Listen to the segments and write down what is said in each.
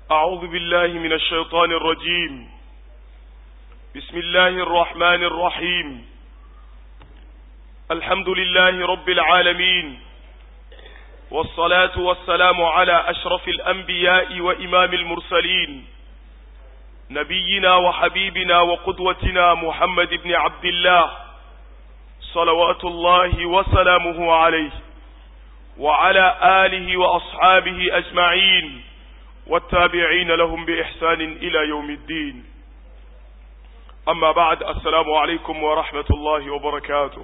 أعوذ بالله من الشيطان الرجيم بسم الله الرحمن الرحيم الحمد لله رب العالمين والصلاة والسلام على أشرف الأنبياء وإمام المرسلين نبينا وحبيبنا وقدوتنا محمد بن عبد الله صلوات الله وسلامه عليه وعلى آله وأصحابه أجمعين والتابعين لهم بإحسان إلى يوم الدين أما بعد السلام عليكم ورحمة الله وبركاته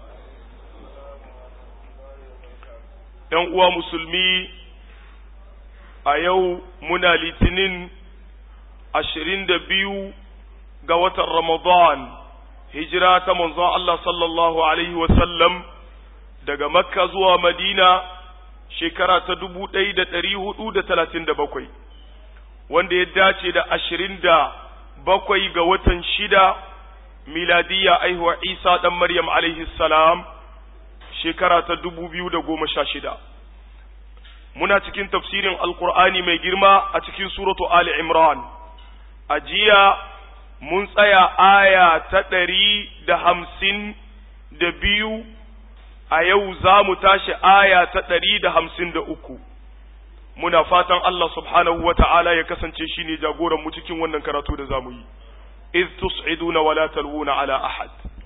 ‘Yan uwa musulmi a yau muna litinin ashirin da biyu ga watan Ramadan, hijira ta manzon Allah sallallahu Alaihi wasallam daga Makka zuwa Madina shekara ta dubu ɗaya da ɗari hudu da talatin da bakwai, wanda ya dace da ashirin da bakwai ga watan shida miladiyya aihuwa Isa ɗan Maryam alaihi salam shekara ta dubu biyu da goma sha shida. Muna cikin tafsirin Alƙur'ani mai girma a cikin suratu Ali Imran. A jiya mun tsaya aya ta ɗari da hamsin da biyu a yau za mu tashi aya ta ɗari da hamsin da uku. Muna fatan Allah subhanahu wa ta'ala ya kasance shi ne jagoranmu cikin wannan karatu da za mu yi. إذ تصعدون ولا تلوون على أحد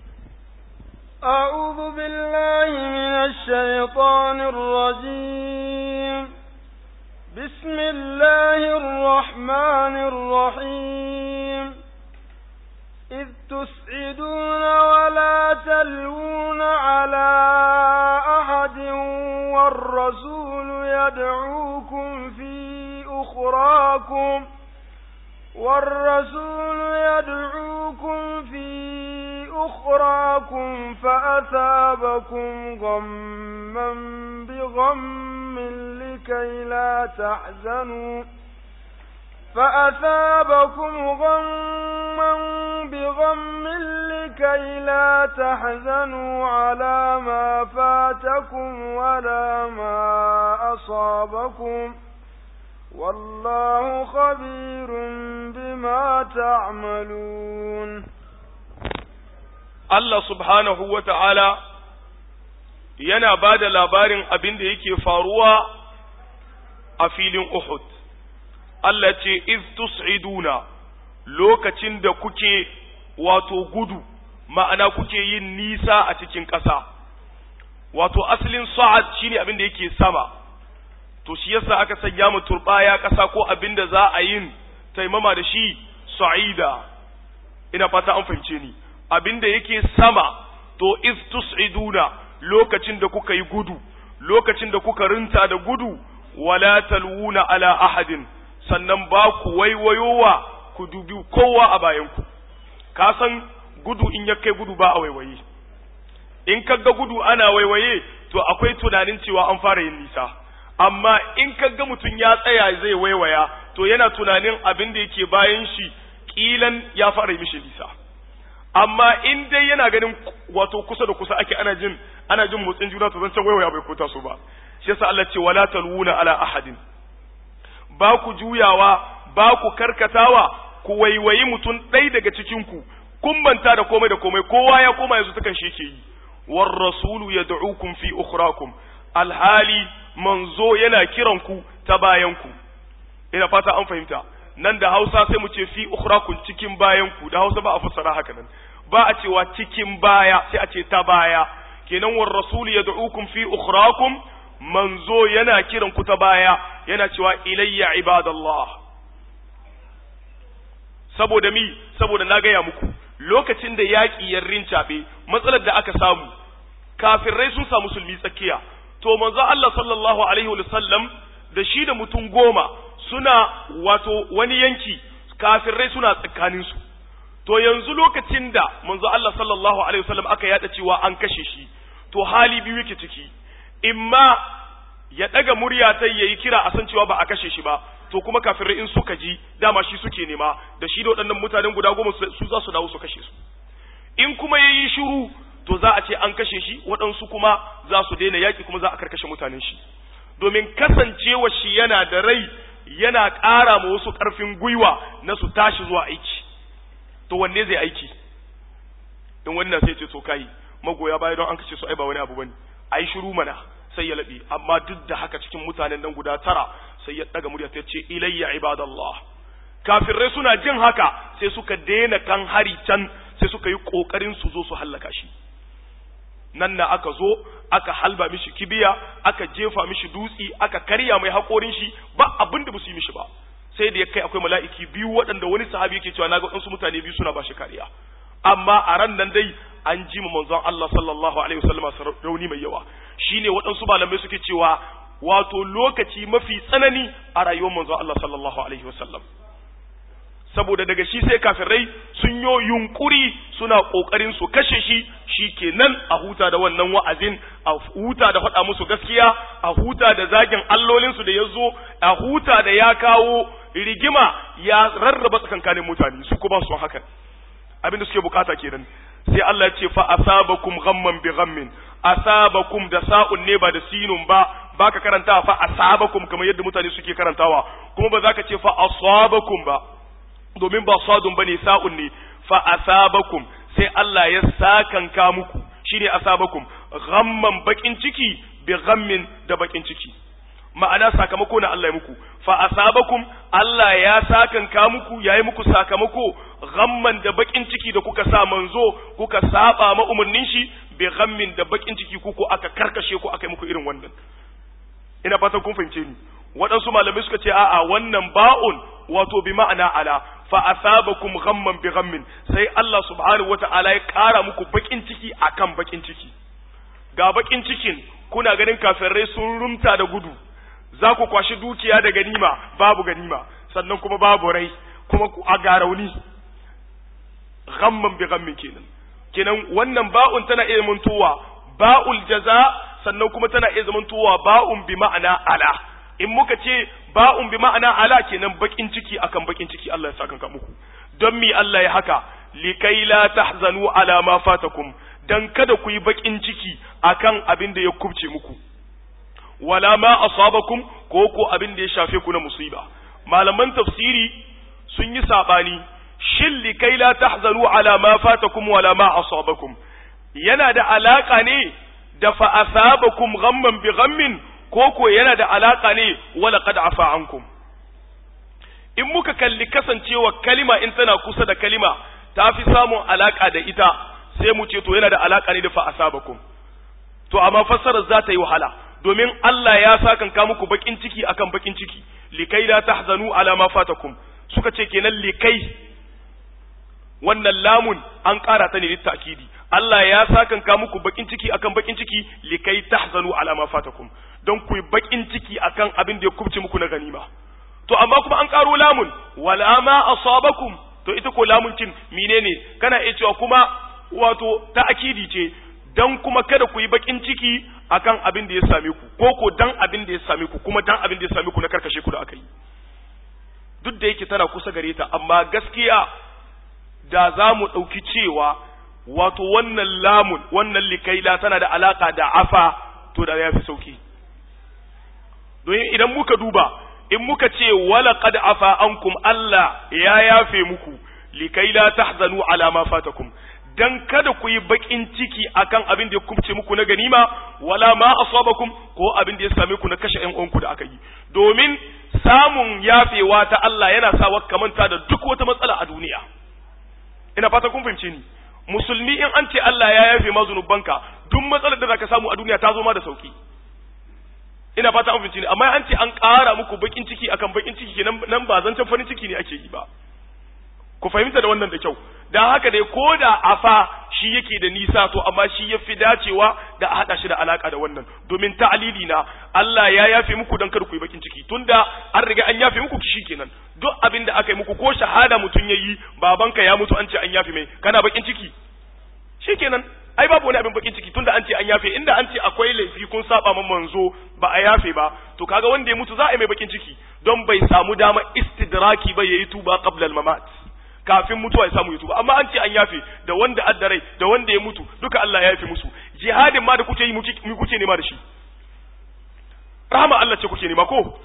أعوذ بالله من الشيطان الرجيم بسم الله الرحمن الرحيم إذ تسعدون ولا تلوون على أحد والرسول يدعوكم في أخراكم والرسول يدعوكم في أخراكم فأثابكم غما بغم لكي لا تحزنوا فأثابكم غما بغم لكي لا تحزنوا على ما فاتكم ولا ما أصابكم والله خبير بما تعملون Allah subhanahu wa ta'ala yana ba da labarin abin da yake faruwa a filin Uhud. Allah ce, "Iz tus'iduna lokacin da kuke wato gudu, ma'ana kuke yin nisa a cikin ƙasa, wato asalin sa'ad shi ne abin da yake sama, to shi yasa aka sanya mu turɓaya ƙasa ko abin da za a yin taimama da shi sa'ida, ina fata an fahimce ni. abin da yake sama to iz tus'iduna lokacin da kuka yi gudu lokacin da kuka rinta da gudu wala talwuna ala ahadin sannan ba ku waiwayowa ku dubi kowa a bayanku ka san gudu in ya kai gudu ba a waiwaye in kaga gudu ana waiwaye to akwai tunanin cewa an fara yin nisa amma in kaga mutum ya tsaya zai waiwaya to yana tunanin abin da yake bayan shi kilan ya fara yi mishi nisa amma in dai yana ganin wato kusa da kusa ake ana jin ana jin motsin juna to zancan waiwaya bai kota su ba shi yasa Allah ce wala talwuna ala ahadin ba ku juyawa ba ku karkatawa ku waiwayi mutum ɗaya daga cikin ku kun manta da komai da komai kowa ya koma yanzu takan shi yake yi war rasulu yad'ukum fi ukhrakum alhali manzo yana kiran ku ta bayan ku ina fata an fahimta nan da Hausa sai mu ce fi ukhrakum cikin bayan ku da Hausa ba a fassara haka nan ba a cewa cikin baya sai a ce ta baya kenan war rasul yad'ukum fi ukhrakum manzo yana kiran ku ta baya yana cewa ilayya ibadallah saboda mi saboda na gaya muku lokacin da yaƙi ya rincaɓe matsalar da aka samu kafirai sun samu musulmi tsakiya to manzo Allah sallallahu alaihi wa sallam da shi da mutum goma suna wato wani yanki kafirai suna tsakaninsu to yanzu lokacin da manzo Allah sallallahu alaihi wasallam aka yada cewa an kashe shi to hali biyu yake ciki imma ya daga murya ta yayi kira a san cewa ba a kashe shi ba to kuma kafirai in suka ji dama shi suke nema da shi da waɗannan mutanen guda goma su za su dawo su kashe su in kuma yayi shiru to za a ce an kashe shi waɗansu kuma za su daina yaƙi kuma za a karkashe mutanen shi domin kasancewa shi yana da rai yana ƙara ma wasu ƙarfin gwiwa na su tashi zuwa aiki to wanne zai aiki in wannan sai ce to kai magoya baya don an kace su ai ba wani abu bane ai shiru mana sai ya laɓe amma duk da haka cikin mutanen nan guda tara sai ya ɗaga murya ta ce ilayya ibadallah kafirai suna jin haka sai suka daina kan hari can sai suka yi ƙoƙarin su zo su hallaka shi nan na aka zo aka halba mishi kibiya aka jefa mishi dutsi aka karya mai haƙorin shi ba abin da su yi mishi ba sai da ya kai akwai mala'iki biyu waɗanda wani sahabi yake cewa na ga waɗansu mutane biyu suna ba shi kariya amma a ran nan dai an ji ma manzon Allah sallallahu alaihi wasallam rauni mai yawa shine waɗansu malamai suke cewa wato lokaci mafi tsanani a rayuwar manzon Allah sallallahu alaihi wasallam saboda daga shi sai kafirai sun yo yunkuri suna kokarin su kashe shi shikenan a huta da wannan wa'azin a huta da faɗa musu gaskiya a huta da zagin allolinsu da ya zo a huta da ya kawo rigima ya rarraba tsakankanin mutane su kuma su hakan abin da suke bukata kenan sai Allah ya ce fa asabakum ghamman bi ghammin asabakum da sa'un ne ba da sinun ba baka karanta fa asabakum kamar yadda mutane suke karantawa kuma ba za ka ce fa asabakum ba domin ba sadun bane sa'un ne fa asabakum sai Allah ya sakanka muku shine asabakum ghamman bakin ciki bi ghammin da bakin ciki ma'ana sakamako na Allah ya muku fa asabakum Allah ya sakanka muku yayi muku sakamako ghamman da bakin ciki da kuka sa manzo kuka saba ma umurnin shi bi ghammin da bakin ciki kuku aka karkashe ku aka yi muku irin wannan ina fatan kun fahimce ni waɗansu malamai suka ce a'a wannan ba'un wato bi ma'ana ala fa asabakum ghamman bi ghammin sai Allah subhanahu wata'ala ya ƙara muku bakin ciki akan bakin ciki ga bakin cikin kuna ganin kafirai sun rumta da gudu za ku kwashi dukiya da ganima babu ganima sannan kuma babu rai kuma a ga rauni ghamman bi ghammin kenan kenan wannan ba'un tana iya zamantowa ba'ul jaza sannan kuma tana iya zamantowa ba'un bi ma'ana ala in muka ce ba'un bi ma'ana ala kenan bakin ciki akan bakin ciki Allah ya saka muku don mi Allah ya haka likai la tahzanu ala ma fatakum dan kada ku yi bakin ciki akan abin da ya kubce muku wala ma asabakum ko ko abin da ya shafe ku na musiba malaman tafsiri sun yi sabani shin likai la tahzanu ala ma fatakum wala ma asabakum yana da alaka ne da fa asabakum ghamman bi ghammin ko ko yana da alaka ne wala qad afa ankum in muka kalli kasancewa kalima in tana kusa da kalima ta fi samun alaka da ita sai mu ce to yana da alaka ne da fa asabakum to amma fassarar za ta yi wahala domin Allah ya sakanka muku bakin ciki akan bakin ciki likai la tahzanu ala ma fatakum suka ce kenan likai wannan lamun an ƙara ta ne littakidi Allah ya sakanka muku bakin ciki akan bakin ciki likai tahzanu ala ma fatakum don ku yi bakin ciki akan abin da ya kubce muku na ganima to amma kuma an ƙaro lamun wala ma asabakum to ita ko lamun cin menene kana iya cewa kuma wato ta'akidi ce dan kuma kada ku yi bakin ciki akan abin da ya same ku ko ko dan abin da ya same ku kuma dan abin da ya same ku na karkashe ku da aka yi duk da yake tana kusa gare ta amma gaskiya da za mu ɗauki cewa wato wannan lamun wannan likaila tana da alaka da afa to da ya fi sauki don idan muka duba in muka ce wala qad afa ankum Allah ya yafe muku likaila tahzanu ala ma fatakum dan kada ku yi bakin ciki akan abin da ya kubce muku na ganima wala ma asabakum ko abin da ya same ku na kashe ƴan uwanku da aka yi domin samun yafewa ta Allah yana sa ka manta da duk wata matsala a duniya ina fata kun fahimce ni musulmi in an ce Allah ya yafe ma zunubanka duk matsalar da zaka samu a duniya ta zo ma da sauki ina fata an fahimce ni amma an ce an ƙara muku bakin ciki akan bakin ciki kenan nan ba zancen farin ciki ne ake yi ba ku fahimta da wannan da kyau dan haka dai ko da afa shi yake da nisa to amma shi ya fi dacewa da a haɗa shi da alaka da wannan domin ta'alili na Allah ya yafe muku dan kar ku yi bakin ciki tunda an riga an yafe muku kishi kenan duk abin da aka yi muku ko shahada mutum yayi babanka ya mutu an ce an yafe mai kana bakin ciki shikenan ai babu wani abin bakin ciki tunda an ce an yafe inda an ce akwai laifi kun saba man manzo ba a yafe ba to kaga wanda ya mutu za a yi mai bakin ciki don bai samu dama istidraki ba yayi tuba qabla al-mamat kafin mutuwa ya samu ya tuba amma an ce an yafe da wanda addarai da wanda ya mutu duka Allah ya yafe musu jihadin ma da kuke yi mu kuke nema da shi rahama Allah ce kuke nema ko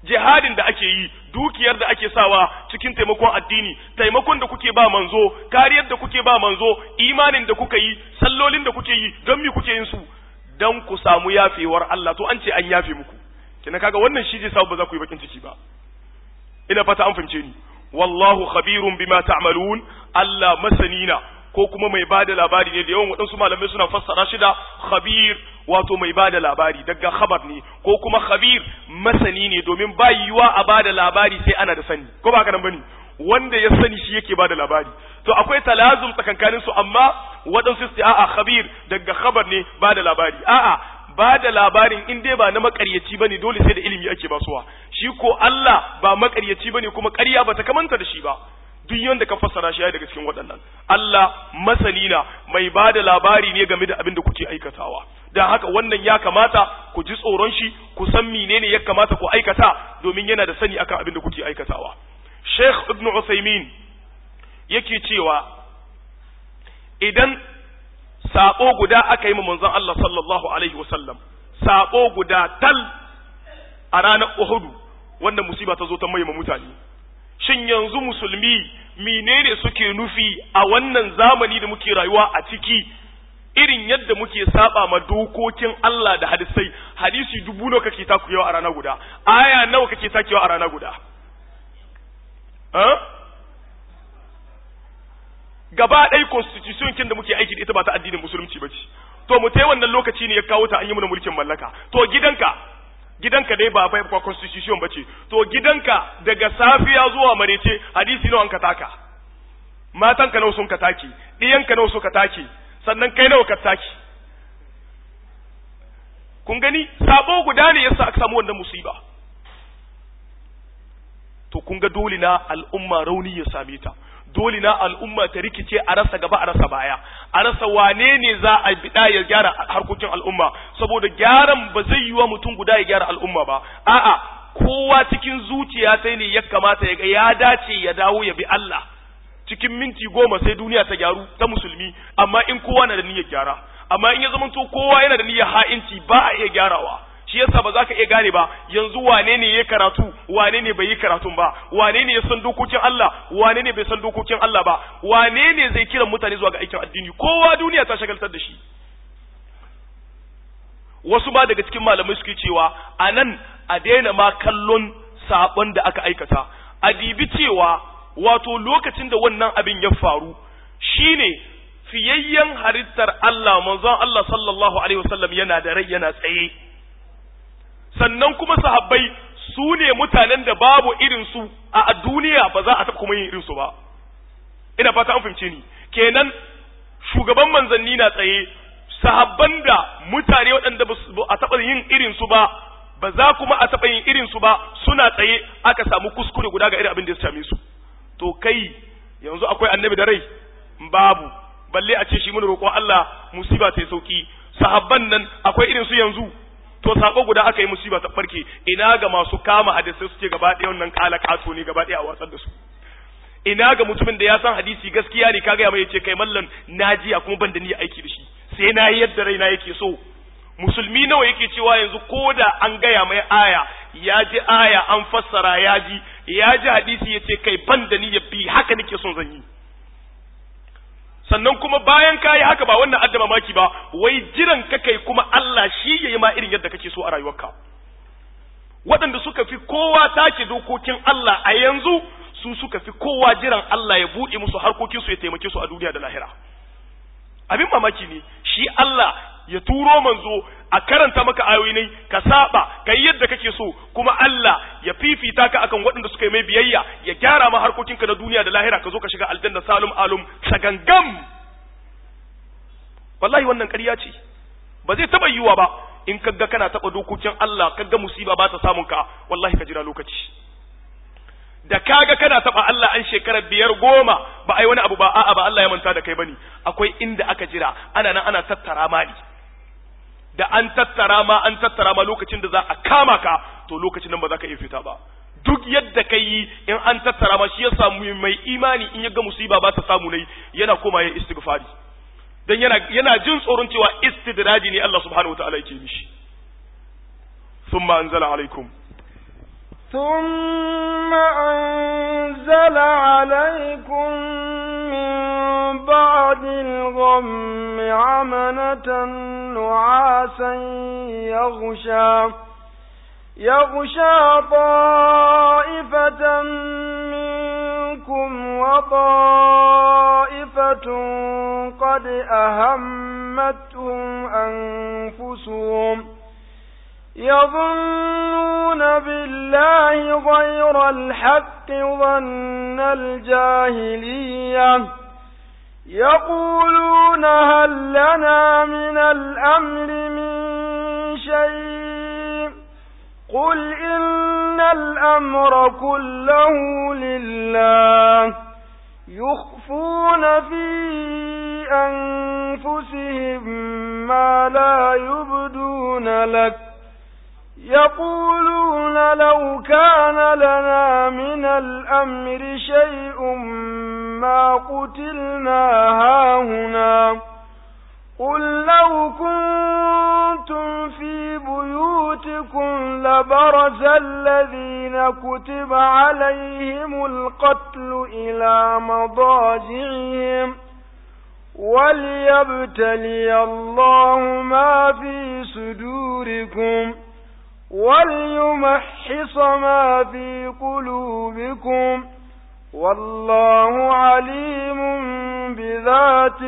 jihadin da ake yi dukiyar da ake sawa cikin taimakon addini taimakon da kuke ba manzo kariyar da kuke ba manzo imanin da kuka yi sallolin da kuke yi don mi kuke yin su dan ku samu yafewar Allah to an ce an yafe muku kina kaga wannan shi zai sa ba za ku yi bakin ciki ba ina fata an fahimce ni wallahu khabirun bima ta'malun Allah masanina ko kuma mai bada labari ne da yawan waɗansu malamai suna fassara shi da khabir wato mai bada labari daga khabar ne ko kuma khabir masani ne domin ba yiwa a bada labari sai ana da sani ko ba haka nan bane wanda ya sani shi yake bada labari to akwai talazum tsakankanin su amma waɗansu su a'a khabir daga khabar ne bada labari a'a ba da labarin in dai ba na makaryaci bane dole sai da ilimi ake basuwa shi ko Allah ba makaryaci bane kuma ƙarya ba ta kamanta da shi ba duk yanda ka fassara shi daga cikin waɗannan Allah masani na mai ba da labari ne game da abin da kuke aikatawa dan haka wannan ya kamata ku ji tsoron shi ku san menene ya kamata ku aikata domin yana da sani akan abin da kuke aikatawa Sheikh Ibn Uthaymeen yake cewa idan sabo guda aka yi manzon Allah sallallahu alaihi wasallam sabo guda tal a ranar Uhudu wanda musiba ta zo ta mai mutane shin yanzu musulmi menene suke nufi a wannan zamani da muke rayuwa a ciki irin yadda muke saba ma dokokin Allah da hadisai hadisi dubu nawa kake takuyawa a rana guda aya nawa kake takewa a rana guda gaba ɗaya constitution kin da muke aiki da ita ba ta addinin musulunci ba ce to mu tai wannan lokaci ne ya kawo ta an yi mana mulkin mallaka to gidanka gidanka dai ba bai ba constitution ba ce to gidanka daga safiya zuwa marece hadisi nawa ka taka matanka nawa sun ka take ɗiyanka nawa suka take sannan kai nawa ka take kun gani sabo guda ne yasa aka samu wannan musiba to kun ga dole na al'umma rauni ya same ta dole na al'umma ta rikice a rasa gaba a rasa baya a rasa wane ne za a bida ya gyara harkokin al'umma saboda gyaran ba zai yi wa mutum guda ya gyara al'umma ba a'a kowa cikin zuciya sai ne ya kamata ya ga ya dace ya dawo ya bi Allah cikin minti goma sai duniya ta gyaru ta musulmi amma in kowa na da niyyar gyara amma in ya zamanto kowa yana da niyyar ha'inci ba a iya gyarawa shi yasa ba za ka iya gane ba yanzu wane ne ya karatu wane ne bai yi karatun ba wane ne ya san dokokin Allah wane ne bai san dokokin Allah ba wane ne zai kiran mutane zuwa ga aikin addini kowa duniya ta shagaltar da shi wasu ma daga cikin malamai suke cewa a nan a daina ma kallon sabon da aka aikata a dibi cewa wato lokacin da wannan abin ya faru shine fiyayyen halittar Allah manzon Allah sallallahu alaihi wasallam yana da rai yana tsaye sannan kuma sahabbai su ne mutanen da babu irinsu a duniya ba za a taɓa kuma yin irinsu ba ina fata an fahimce ni kenan shugaban manzanni na tsaye sahabban da mutane waɗanda ba a taɓa yin irinsu ba ba za kuma a taɓa yin irinsu ba suna tsaye aka samu kuskure guda ga irin abin da ya same su to kai yanzu akwai annabi da rai babu balle a ce shi mun roƙon Allah musiba ta yi sauki sahabban nan akwai irin su yanzu to sako guda aka yi musiba ta farke ina ga masu kama hadisai suke gaba ɗaya wannan kala kato ne gaba ɗaya a watsar da su ina ga mutumin da ya san hadisi gaskiya ne kaga ya mai yace kai mallan najiya kuma ban da ni aiki da shi sai na yi yadda raina yake so musulmi nawa yake cewa yanzu ko da an gaya mai aya ya ji aya an fassara ya ji ya ji hadisi ya ce kai ban da ni ya bi haka nake son zan yi sannan kuma bayan ka yi haka ba wannan adda mamaki ba wai jiran ka kai kuma Allah shi ya yi ma irin yadda kake so a rayuwarka waɗanda suka fi kowa take dokokin Allah a yanzu su suka fi kowa jiran Allah ya buɗe musu harkokin su ya taimake su a duniya da lahira abin mamaki ne shi Allah ya turo manzo a karanta maka ayoyi ne ka saba ka yi yadda kake so kuma Allah ya fifita ka akan waɗanda suka yi mai biyayya ya gyara ma harkokinka na duniya da lahira ka zo ka shiga aljanna salum alum sagangam wallahi wannan ƙarya ce ba zai taɓa yiwuwa ba in kaga kana taɓa dokokin Allah kaga musiba ba ta samun ka wallahi ka jira lokaci da kaga kana taɓa Allah an shekarar biyar goma ba ai wani abu ba a'a ba Allah ya manta da kai bane akwai inda aka jira ana nan ana tattara mali da an tattara ma an tattara ma lokacin da za a kama ka to lokacin nan ba za ka iya fita ba duk yadda ka yi in an tattara ma shi ya samu mai imani in ya ga musiba ba ta samu nai yana koma ya istighfari dan yana yana jin tsoron cewa istidraji ne Allah subhanahu wataala yake mishi thumma anzala alaikum ثم أنزل عليكم من بعد الغم عمنة نعاسا يغشى يغشى طائفة منكم وطائفة قد أهمتهم أنفسهم يظنون بالله غير الحق ظن الجاهلية يقولون هل لنا من الأمر من شيء قل إن الأمر كله لله يخفون في أنفسهم ما لا يبدون لك يقولون لو كان لنا من الأمر شيء ما قتلنا هاهنا قل لو كنتم في بيوتكم لبرز الذين كتب عليهم القتل إلى مضاجعهم وليبتلي الله ما في صدوركم وليمحص ما في قلوبكم والله عليم بذات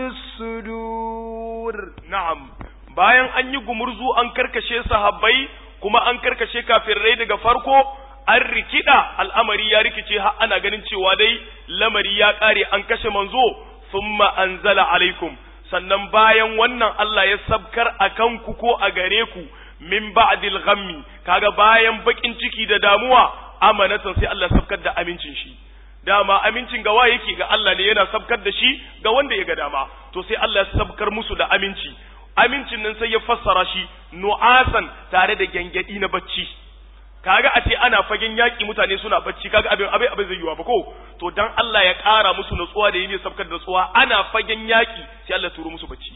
الصدور na'am bayan an yi gumurzu an karkashe sahabbai kuma an karkashe kafirai daga farko an rikida al'amari ya rikice har ana ganin cewa dai lamari ya kare an kashe manzo thumma anzala alaikum sannan bayan wannan Allah ya sabkar akan ku ko a gare ku min ba'dil ghammi kaga bayan bakin ciki da damuwa amanatan sai Allah sabkar da amincin shi dama amincin ga wa yake ga Allah ne yana sabkar da shi ga wanda ya ga dama to sai Allah ya sabkar musu da aminci amincin nan sai ya fassara shi nu'asan tare da gengedi na bacci kaga a ce ana fagen yaki mutane suna bacci kaga abin abin abin zai yiwa ba ko to dan Allah ya ƙara musu natsuwa da yini sabkar da natsuwa ana fagen yaki sai Allah ya turo musu bacci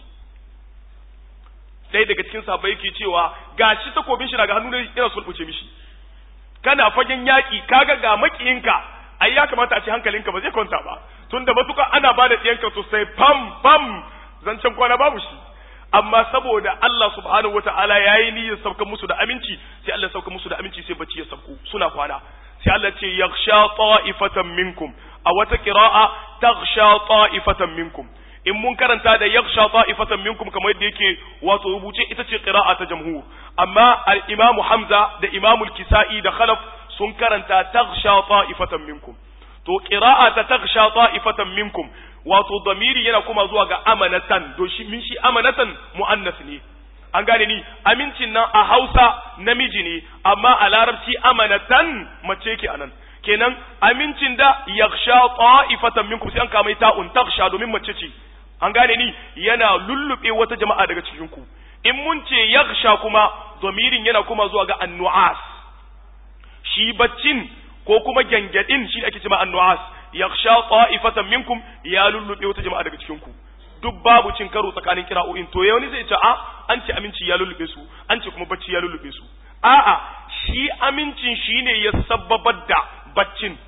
sai daga cikin sahabbai yake cewa gashi takobin shi daga hannu ne yana sulbuce mishi kana fagen yaki kaga ga makiyinka ai ya kamata a ce hankalinka ba zai kwanta ba tunda matuka ana ba da ɗiyanka to sai fam fam zancen kwana babu shi amma saboda Allah subhanahu wataala yayi niyyar sauka musu da aminci sai Allah sauka musu da aminci sai bacci ya sauko suna kwana sai Allah ce yakhsha ta'ifatan minkum a wata qira'a taghsha ta'ifatan minkum in mun karanta da yakhsha ta'ifatan minkum kamar yadda yake wato rubuce ita ce qira'a ta jamhur amma al-imamu Hamza da imamu al-Kisa'i da Khalaf sun karanta taghsha ta'ifatan minkum to qira'a ta taghsha ta'ifatan minkum wato damiri yana kuma zuwa ga amanatan do shi min shi amanatan muannas ne an gane ni amincin nan a Hausa namiji ne amma a Larabci amanatan mace yake anan kenan amincin da yaghsha ta'ifatan minkum sai an kama ta'un taghsha domin mace ce an gane ni yana lullube wata jama'a daga cikin ku in mun ce yaghsha kuma damirin yana kuma zuwa ga annu'as shi baccin ko kuma gyangyaɗin shi ake cewa annu'as yakhsha ta'ifatan minkum ya lullube wata jama'a daga cikin ku duk babu cin karo tsakanin kira'o'in to wani zai ce a an ce aminci ya lullube su an ce kuma bacci ya lullube su a'a shi amincin shine ya sabbabar da baccin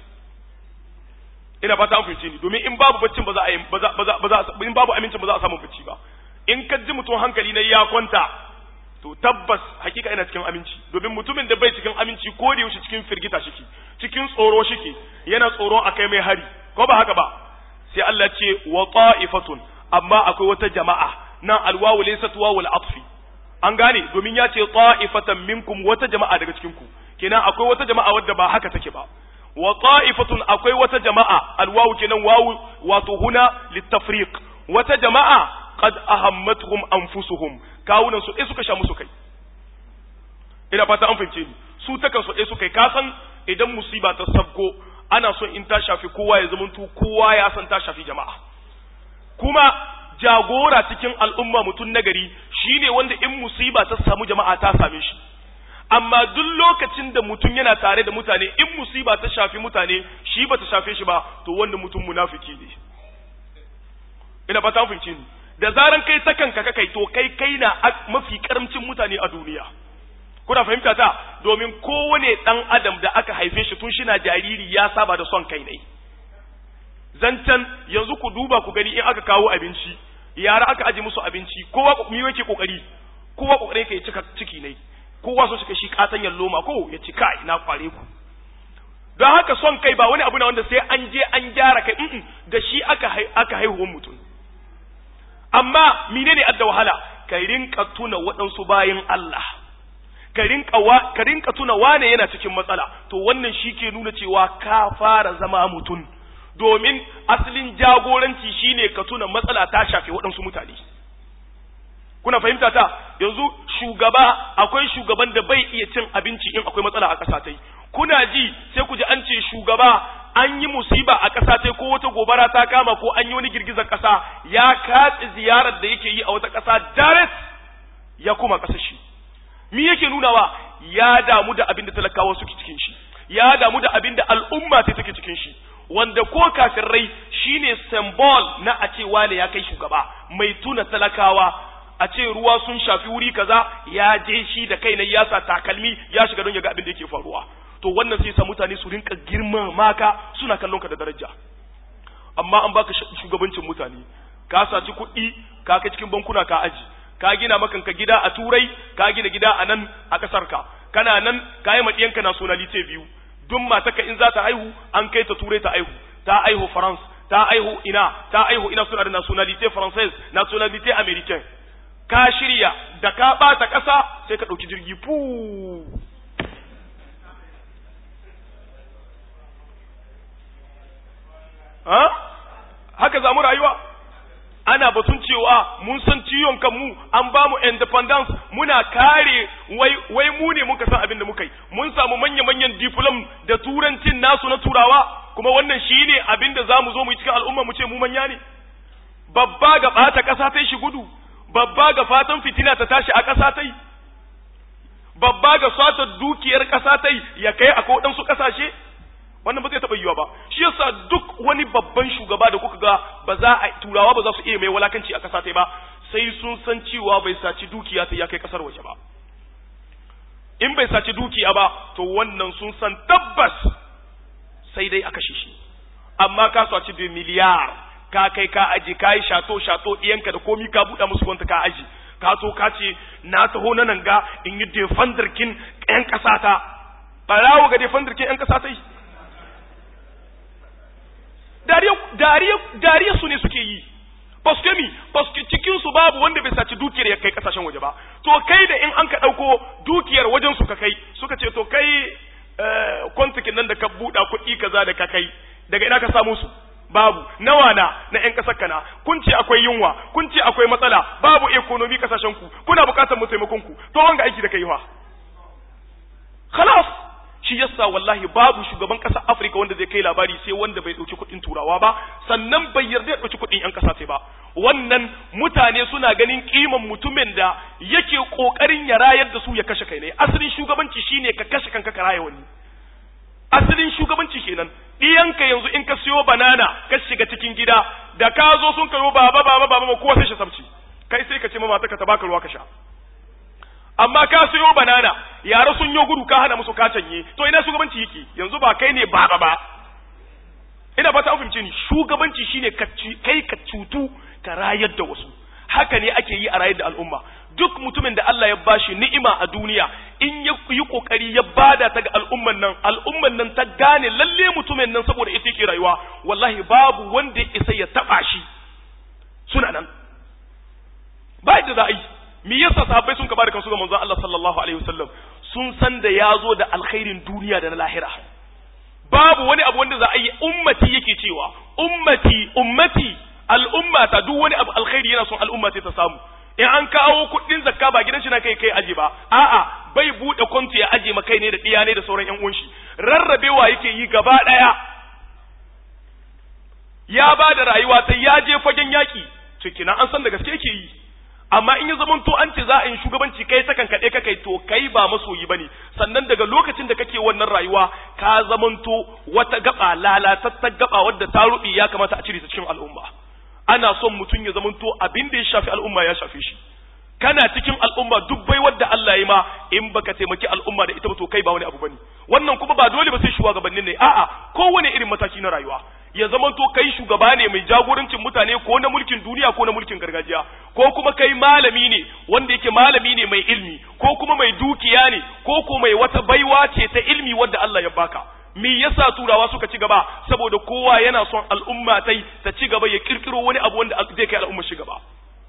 ina fata an fahimce ni domin in babu baccin ba za a yi ba za ba za in babu amincin ba za a samu bacci ba in ka ji mutum hankali na ya kwanta to tabbas hakika ina cikin aminci domin mutumin da bai cikin aminci ko da yaushe cikin firgita shike cikin tsoro shike yana tsoron akai mai hari ko ba haka ba sai Allah ce wa ta'ifatun amma akwai wata jama'a nan alwawu laysat wawul atfi an gane domin ya ce ta'ifatan minkum wata jama'a daga cikin ku kenan akwai wata jama'a wadda ba haka take ba wa ta'ifatun akwai wata jama'a alwawu kenan wawu wato huna litafriq wata jama'a qad ahammatuhum anfusuhum kawunan su suka sha musu kai ina fata an fahimce ni su takan su suka kai ka san idan musiba ta sabko ana son in ta shafi kowa ya zamanto kowa ya san ta shafi jama'a kuma jagora cikin al'umma mutum nagari shine wanda in musiba ta samu jama'a ta same shi amma duk lokacin da mutum yana tare da mutane in musiba ta shafi mutane shi ba ta shafe shi ba to wanda mutum munafiki ne ina fata an fahimce ni da zaran kai ta kanka ka kai to kai kai na mafi karamcin mutane a duniya kuna fahimta ta domin kowane dan adam da aka haife shi tun shina jariri ya saba da son kai ne zancen yanzu ku duba ku gani in aka kawo abinci yara aka aje musu abinci kowa mi yake kokari kowa kokari yake cika ciki ne kowa so cika shi katan loma ko ya cika ina kware ku don haka son kai ba wani abu na wanda sai an je an gyara kai mm da shi aka aka haihuwar mutum amma menene adda wahala ka rinka tuna waɗansu bayan Allah ka rinka wa ka rinka tuna wane yana cikin matsala to wannan shi ke nuna cewa ka fara zama mutum domin asalin jagoranci shine ka tuna matsala ta shafe waɗansu mutane kuna fahimta ta yanzu shugaba akwai shugaban da bai iya cin abinci in akwai matsala a ƙasa tai kuna ji sai ku ji an ce shugaba an yi musiba a ƙasa tai ko wata gobara ta kama ko an yi wani girgizar ƙasa ya katse ziyarar da yake yi a wata ƙasa direct ya kuma ƙasar shi me yake nunawa ya damu da abin da talakawa suke cikin shi ya damu da abin da al'umma ta take cikin shi wanda ko kafirai shine symbol na a ce wane ya kai shugaba mai tuna talakawa a ce ruwa sun shafi wuri kaza ya je shi da kai na ya sa takalmi ya shiga don ya ga abin da yake faruwa to wannan sai sa mutane su rinka girma maka suna kallon ka da daraja amma an baka shugabancin mutane ka saci kuɗi ka kai cikin bankuna ka aji ka gina makanka gida a turai ka gina gida a nan a ƙasar ka kana nan ka yi maɗiyanka nationality biyu duk mataka in za ta haihu an kai ta turai ta haihu ta haihu france ta haihu ina ta haihu ina suna da nationality française nationality americain ka shirya da ka ɓata ƙasa sai ka ɗauki jirgi fu ha haka zamu rayuwa ana batun cewa mun san ciwon kanmu an ba mu independence muna kare wai wai mu ne muka san abin da muka yi mun samu manya manyan diplom da turancin nasu na turawa kuma wannan shine abin da zamu zo mu yi cikin al'umma mu ce mu manya ne babba ga bata kasa ta shi gudu babba ga fatan fitina ta tashi a kasa ta babba ga sata dukiyar kasa ta ya kai a kodansu kasashe wannan ba zai taɓa yiwa ba shi yasa duk wani babban shugaba da kuka ga ba za a turawa ba za su iya mai walakanci a ƙasa ta ba sai sun san cewa bai saci dukiya ta ya kai ƙasar waje ba in bai saci dukiya ba to wannan sun san tabbas sai dai a kashe shi amma ka saci da miliyar ka kai ka aji ka yi shato shato ɗiyanka da komi ka buɗe musu wanta ka aji ka so ka ce na taho na nan ga in yi defandarkin ƴan ƙasa ta ɓarawo ga defandarkin ƴan ƙasa ta yi dariya su ne suke yi paske mi paske cikin su babu wanda bai saci dukiyar ya kai kasashen waje ba to kai da in an ka dauko dukiyar wajen su ka kai suka ce to kai kwantikin nan da ka buɗa kuɗi kaza da ka kai daga ina ka samu su babu nawa na na ƴan ƙasar kana kun ce akwai yunwa kun ce akwai matsala babu economy kasashen ku kuna buƙatar mu taimakon ku to wanga aiki da kai fa khalas shi yasa wallahi babu shugaban ƙasar Afirka wanda zai kai labari sai wanda bai ɗauki kuɗin turawa ba sannan bai yarda ya ɗauki kuɗin ƴan ƙasa sai ba wannan mutane suna ganin kiman mutumin da yake ƙoƙarin ya rayar da su ya kashe kai ne asalin shugabanci shine ka kashe kanka ka raya wani asalin shugabanci kenan ɗiyanka yanzu in ka siyo banana ka shiga cikin gida da ka zo sun kayo baba baba baba kowa sai shi sabci kai sai ka ce mama ta ka baka ruwa ka sha amma ka siyo banana yara sun yi gudu ka hana musu ka canye to ina shugabanci yake yanzu ba kai ne baba ba ina fata an fahimce ni shugabanci shine kai ka cutu ka rayar da wasu haka ne ake yi a rayar da al'umma duk mutumin da Allah ya bashi ni'ima a duniya in ya yi kokari ya bada ta ga al'umman nan al'umman nan ta gane lalle mutumin nan saboda ita yake rayuwa wallahi babu wanda ya isa ya taba shi suna nan ba yadda za a yi me yasa sahabbai sun ka bada kansu ga manzon Allah sallallahu alaihi wasallam sun san da ya zo da alkhairin duniya da na lahira babu wani abu wanda za a yi ummati yake cewa ummati ummati al'umma ta duk wani abu alkhairi yana son al'umma ta samu in an kawo kuɗin zakka ba gidan shi na kai kai aje ba a'a bai bude konti ya aje ma kai ne da diya ne da sauran yan uwan shi rarrabewa yake yi gaba daya ya ba da rayuwa ta ya je fagen yaki to kina an san da gaske yake yi amma in ya zaman to an ce za a yi shugabanci kai ta kankaɗe ka kai to kai ba masoyi bane sannan daga lokacin da kake wannan rayuwa ka zamanto wata gaba lalatattar gaba wadda ta rubi ya kamata a cire ta cikin al'umma ana son mutum ya zamanto abin da ya shafi al'umma ya shafe shi kana cikin al'umma duk bai wadda Allah ya ma in baka taimaki al'umma da ita ba to kai ba wani abu bane wannan kuma ba dole ba sai shugabannin ne a'a kowane irin mataki na rayuwa ya zama to kai shugaba ne mai jagorancin mutane ko na mulkin duniya ko na mulkin gargajiya ko kuma kai malami ne wanda yake malami ne mai ilmi ko kuma mai dukiya ne ko ko mai wata baiwa ce ta ilmi wadda Allah ya baka me yasa turawa suka ci gaba saboda kowa yana son al'umma tai ta ci gaba ya kirkiro wani abu wanda zai kai al'umma shi gaba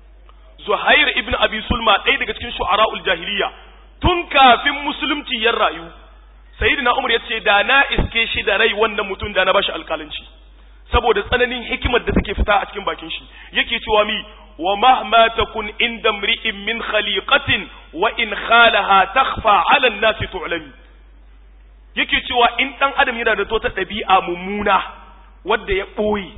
Zuhair ibn Abi Sulma ɗaya daga cikin shu'ara'ul jahiliya tun kafin musulunci ya rayu Sayyidina Umar ya ce da na iske shi da rai wannan mutum da na bashi alƙalanci saboda tsananin hikimar da take fita a cikin bakin shi yake cewa mi wa mahma takun inda mri'in min khaliqatin wa in khalaha takhfa 'ala an-nasi tu'lami yake cewa in dan adam yana da tota ɗabi'a mummuna wadda ya ɓoye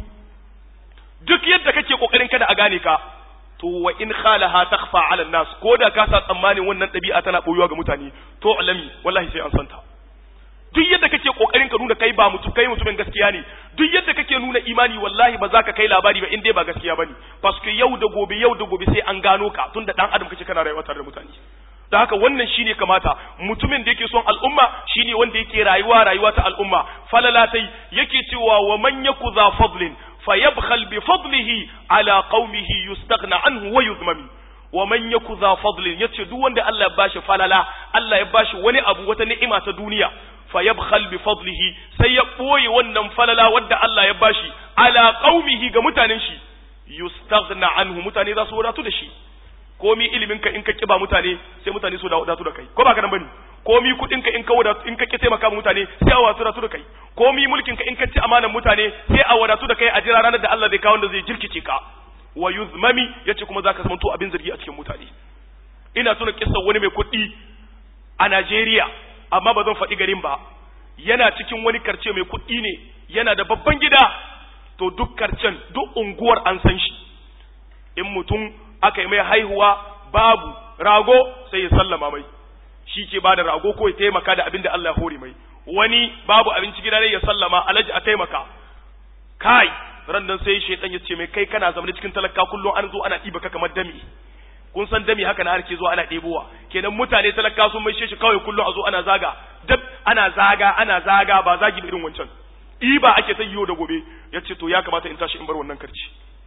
duk yadda kake kokarin kada a gane ka to wa in khalaha takhfa 'ala an-nas ko da ka sa tsammanin wannan ɗabi'a tana boyuwa ga mutane to alami wallahi sai an santa duk yadda kake kokarin ka nuna kai ba mutum kai mutumin gaskiya ne duk yadda kake nuna imani wallahi ba za ka kai labari ba in dai ba gaskiya bane paske yau da gobe yau da gobe sai an gano ka tunda dan adam kake kana rayuwa tare da mutane da haka wannan shine kamata mutumin da yake son al'umma shine wanda yake rayuwa rayuwa ta al'umma falalatai yake cewa wa man yaku za fadlin fayabkhal bi fadlihi ala qaumihi yustaghna anhu wa yuzmami wa man yaku za fadlin yace duk wanda Allah ya bashi falala Allah ya bashi wani abu wata ni'ima ta duniya fayabkhal bi fadlihi sai ya boye wannan falala wadda Allah ya bashi ala qaumihi ga mutanen shi yustaghna anhu mutane za su wadatu da shi komi iliminka in ka kiba mutane sai mutane su wadatu da kai ko ba ka nan bane komi kudinka in ka wadatu in ka ki taimaka mutane sai a wadatu da kai komi mulkinka in ka ci amanan mutane sai a wadatu da kai a jira ranar da Allah zai kawo wanda zai jirkice ka wa yuzmami yace kuma zaka zama to abin zargi a cikin mutane ina tuna kissa wani mai kuɗi a Najeriya amma ba zan faɗi garin ba yana cikin wani karce mai kuɗi ne yana da babban gida to duk karcen duk unguwar an san shi in mutum aka yi mai haihuwa babu rago sai ya sallama mai shi ke bada rago ko ya taimaka da abin da Allah ya hore mai wani babu abinci gida ne ya sallama alaji a taimaka kai ran nan sai shaitan ya ce mai kai kana zama cikin talaka kullum an zo ana ɗiba ka kamar dami kun san dami haka na ake zuwa ana ɗebowa kenan mutane talaka sun mai shi kawai kullum a zo ana zaga dab ana zaga ana zaga ba zagi irin wancan ɗiba ake ta yiwo da gobe ya ce to ya kamata in tashi in bar wannan karci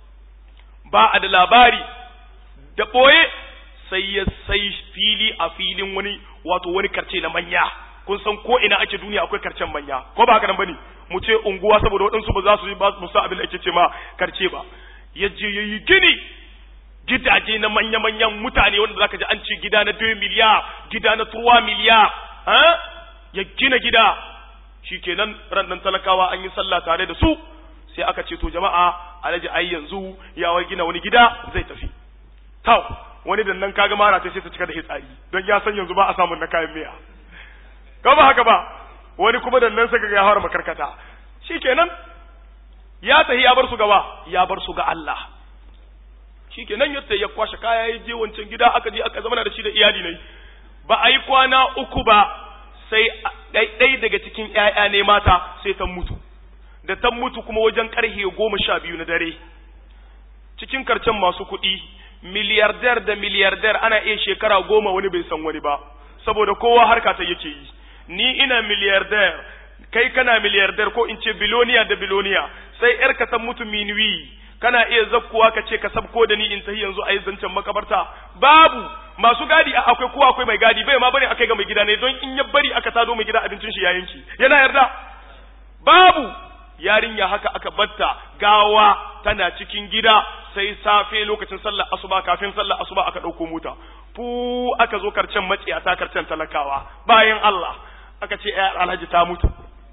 ba a da labari da ɓoye sai ya sai fili a filin wani wato wani karce na manya kun san ko ina ake duniya akwai karcen manya ko ba haka nan bane mu ce unguwa saboda waɗansu ba za su yi ba su sa abin da ake ce ma karce ba ya je ya yi gini gidaje na manya-manyan mutane wanda zaka ji an ce gida na 2 miliyar gida na 3 miliyar ya gina gida shikenan ran nan talakawa an yi sallah tare da su sai aka ce to jama'a alhaji ai yanzu ya wai gina wani gida zai tafi tau wani da nan kaga mara ta sai ta cika da hitsari don ya san yanzu ba a samun na kayan miya ka ba haka ba wani kuma da nan saka ya fara makarkata shikenan ya tahi ya bar su gaba ya bar su ga Allah shikenan yadda ya kwashe kaya ya je wancan gida aka je aka zama da shi da iyali ne ba a yi kwana uku ba sai ɗai daga cikin ‘ya'ya ne mata sai ta mutu da ta mutu kuma wajen ƙarhe goma sha biyu na dare cikin karcen masu kuɗi miliyardar da miliyardar ana iya shekara goma wani bai san wani ba saboda kowa harka ta yake yi ni ina miliyardar kai kana miliyardar ko in ce biloniya da biloniya sai ‘yar ka ta mutu minuwi kana iya zakkuwa ka ce ka sabko da ni in tahi yanzu a yi zancen makabarta babu masu gadi akwai kowa akwai mai gadi bai ma bari akai ga mai gida ne don in ya bari aka tado mai gida abincin shi ya yanki yana yarda babu yarinya haka aka batta gawa tana cikin gida sai safe lokacin sallar asuba kafin sallar asuba aka dauko mota fu aka zo karcen maciyata karcen talakawa bayan Allah aka ce ayar alhaji ta mutu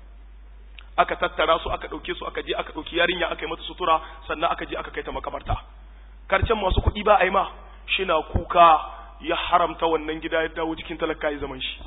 aka tattara su aka ɗauke su aka je aka ɗauki yarinya aka yi mata sutura sannan aka je aka kai ta makabarta karcen masu kuɗi ba a yi ma shi na kuka ya haramta wannan gida ya dawo cikin talaka ya zaman shi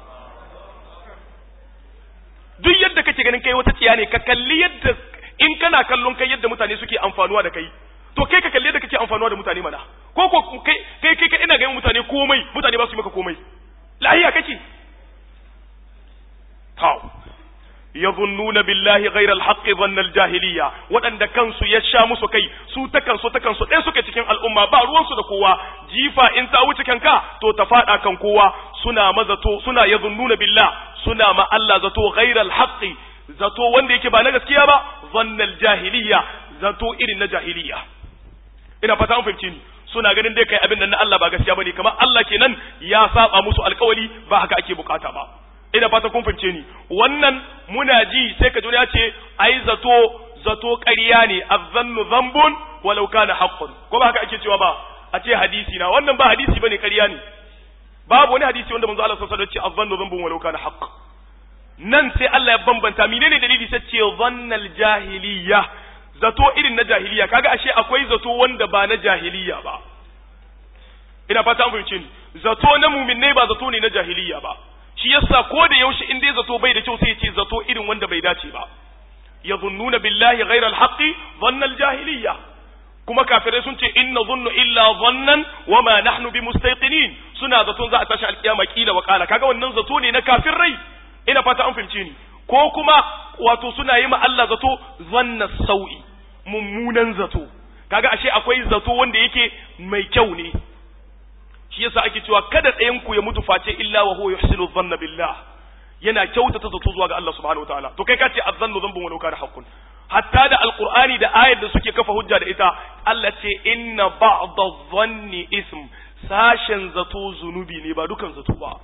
duk yadda kake ganin kai wata tsiya ne ka kalli yadda in kana kallon kai yadda mutane suke amfanuwa da kai to kai ka kalli yadda kake amfanuwa da mutane mana ko ko kai kai kai ina ga mutane komai mutane ba su yi maka komai lahiya kake taw yadhunnuna billahi ghayra al-haqqi dhanna al-jahiliya waɗanda kansu ya sha musu kai su ta kansu ta kansu ɗaya suke cikin al'umma ba ruwansu da kowa jifa in ta wuce kanka to ta faɗa kan kowa suna mazato suna yadhunnuna billah suna ma Allah zato ghayra al-haqqi zato wanda yake ba na gaskiya ba dhanna al-jahiliya zato irin na jahiliya ina fata an fahimci ni suna ganin dai kai abin da na Allah ba gaskiya bane kamar Allah kenan ya saba musu alkawali ba haka ake bukata ba ina fata kun fahimce ni wannan muna ji sai ka ji ya ce ai zato zato ƙarya ne azzannu dhanbun walau kana haqqun ko ba haka ake cewa ba a ce hadisi na wannan ba hadisi bane ƙarya ne babu wani hadisi wanda manzo Allah sallallahu alaihi wasallam ya ce azzannu dhanbun walau kana haqq nan sai Allah ya bambanta menene dalili sai ce dhannal jahiliya zato irin na jahiliya kaga ashe akwai zato wanda ba na jahiliya ba ina fata an fahimce ni zato na muminai ba zato ne na jahiliya ba shi yasa ko da yaushe in dai zato bai da kyau sai ya ce zato irin wanda bai dace ba yadhunnuna billahi ghayra alhaqi dhanna aljahiliya kuma kafirai sun ce inna dhunnu illa dhannan wama nahnu bimustayqinin suna zaton za a tashi alkiyama kila wa kala kaga wannan zato ne na kafirai ina fata an fahimce ni ko kuma wato suna yi ma Allah zato zanna sau'i mummunan zato kaga ashe akwai zato wanda yake mai kyau ne shi yasa ake cewa kada ɗayan ku ya mutu face illa wa huwa yuhsinu dhanna billah yana kyautata zato zuwa ga Allah subhanahu wataala to kai ka ce azzannu dhanbun walau kana haqqun hatta da alqur'ani da ayar da suke kafa hujja da ita Allah ce inna ba'da dhanni ism sashen zato zunubi ne ba dukan zato ba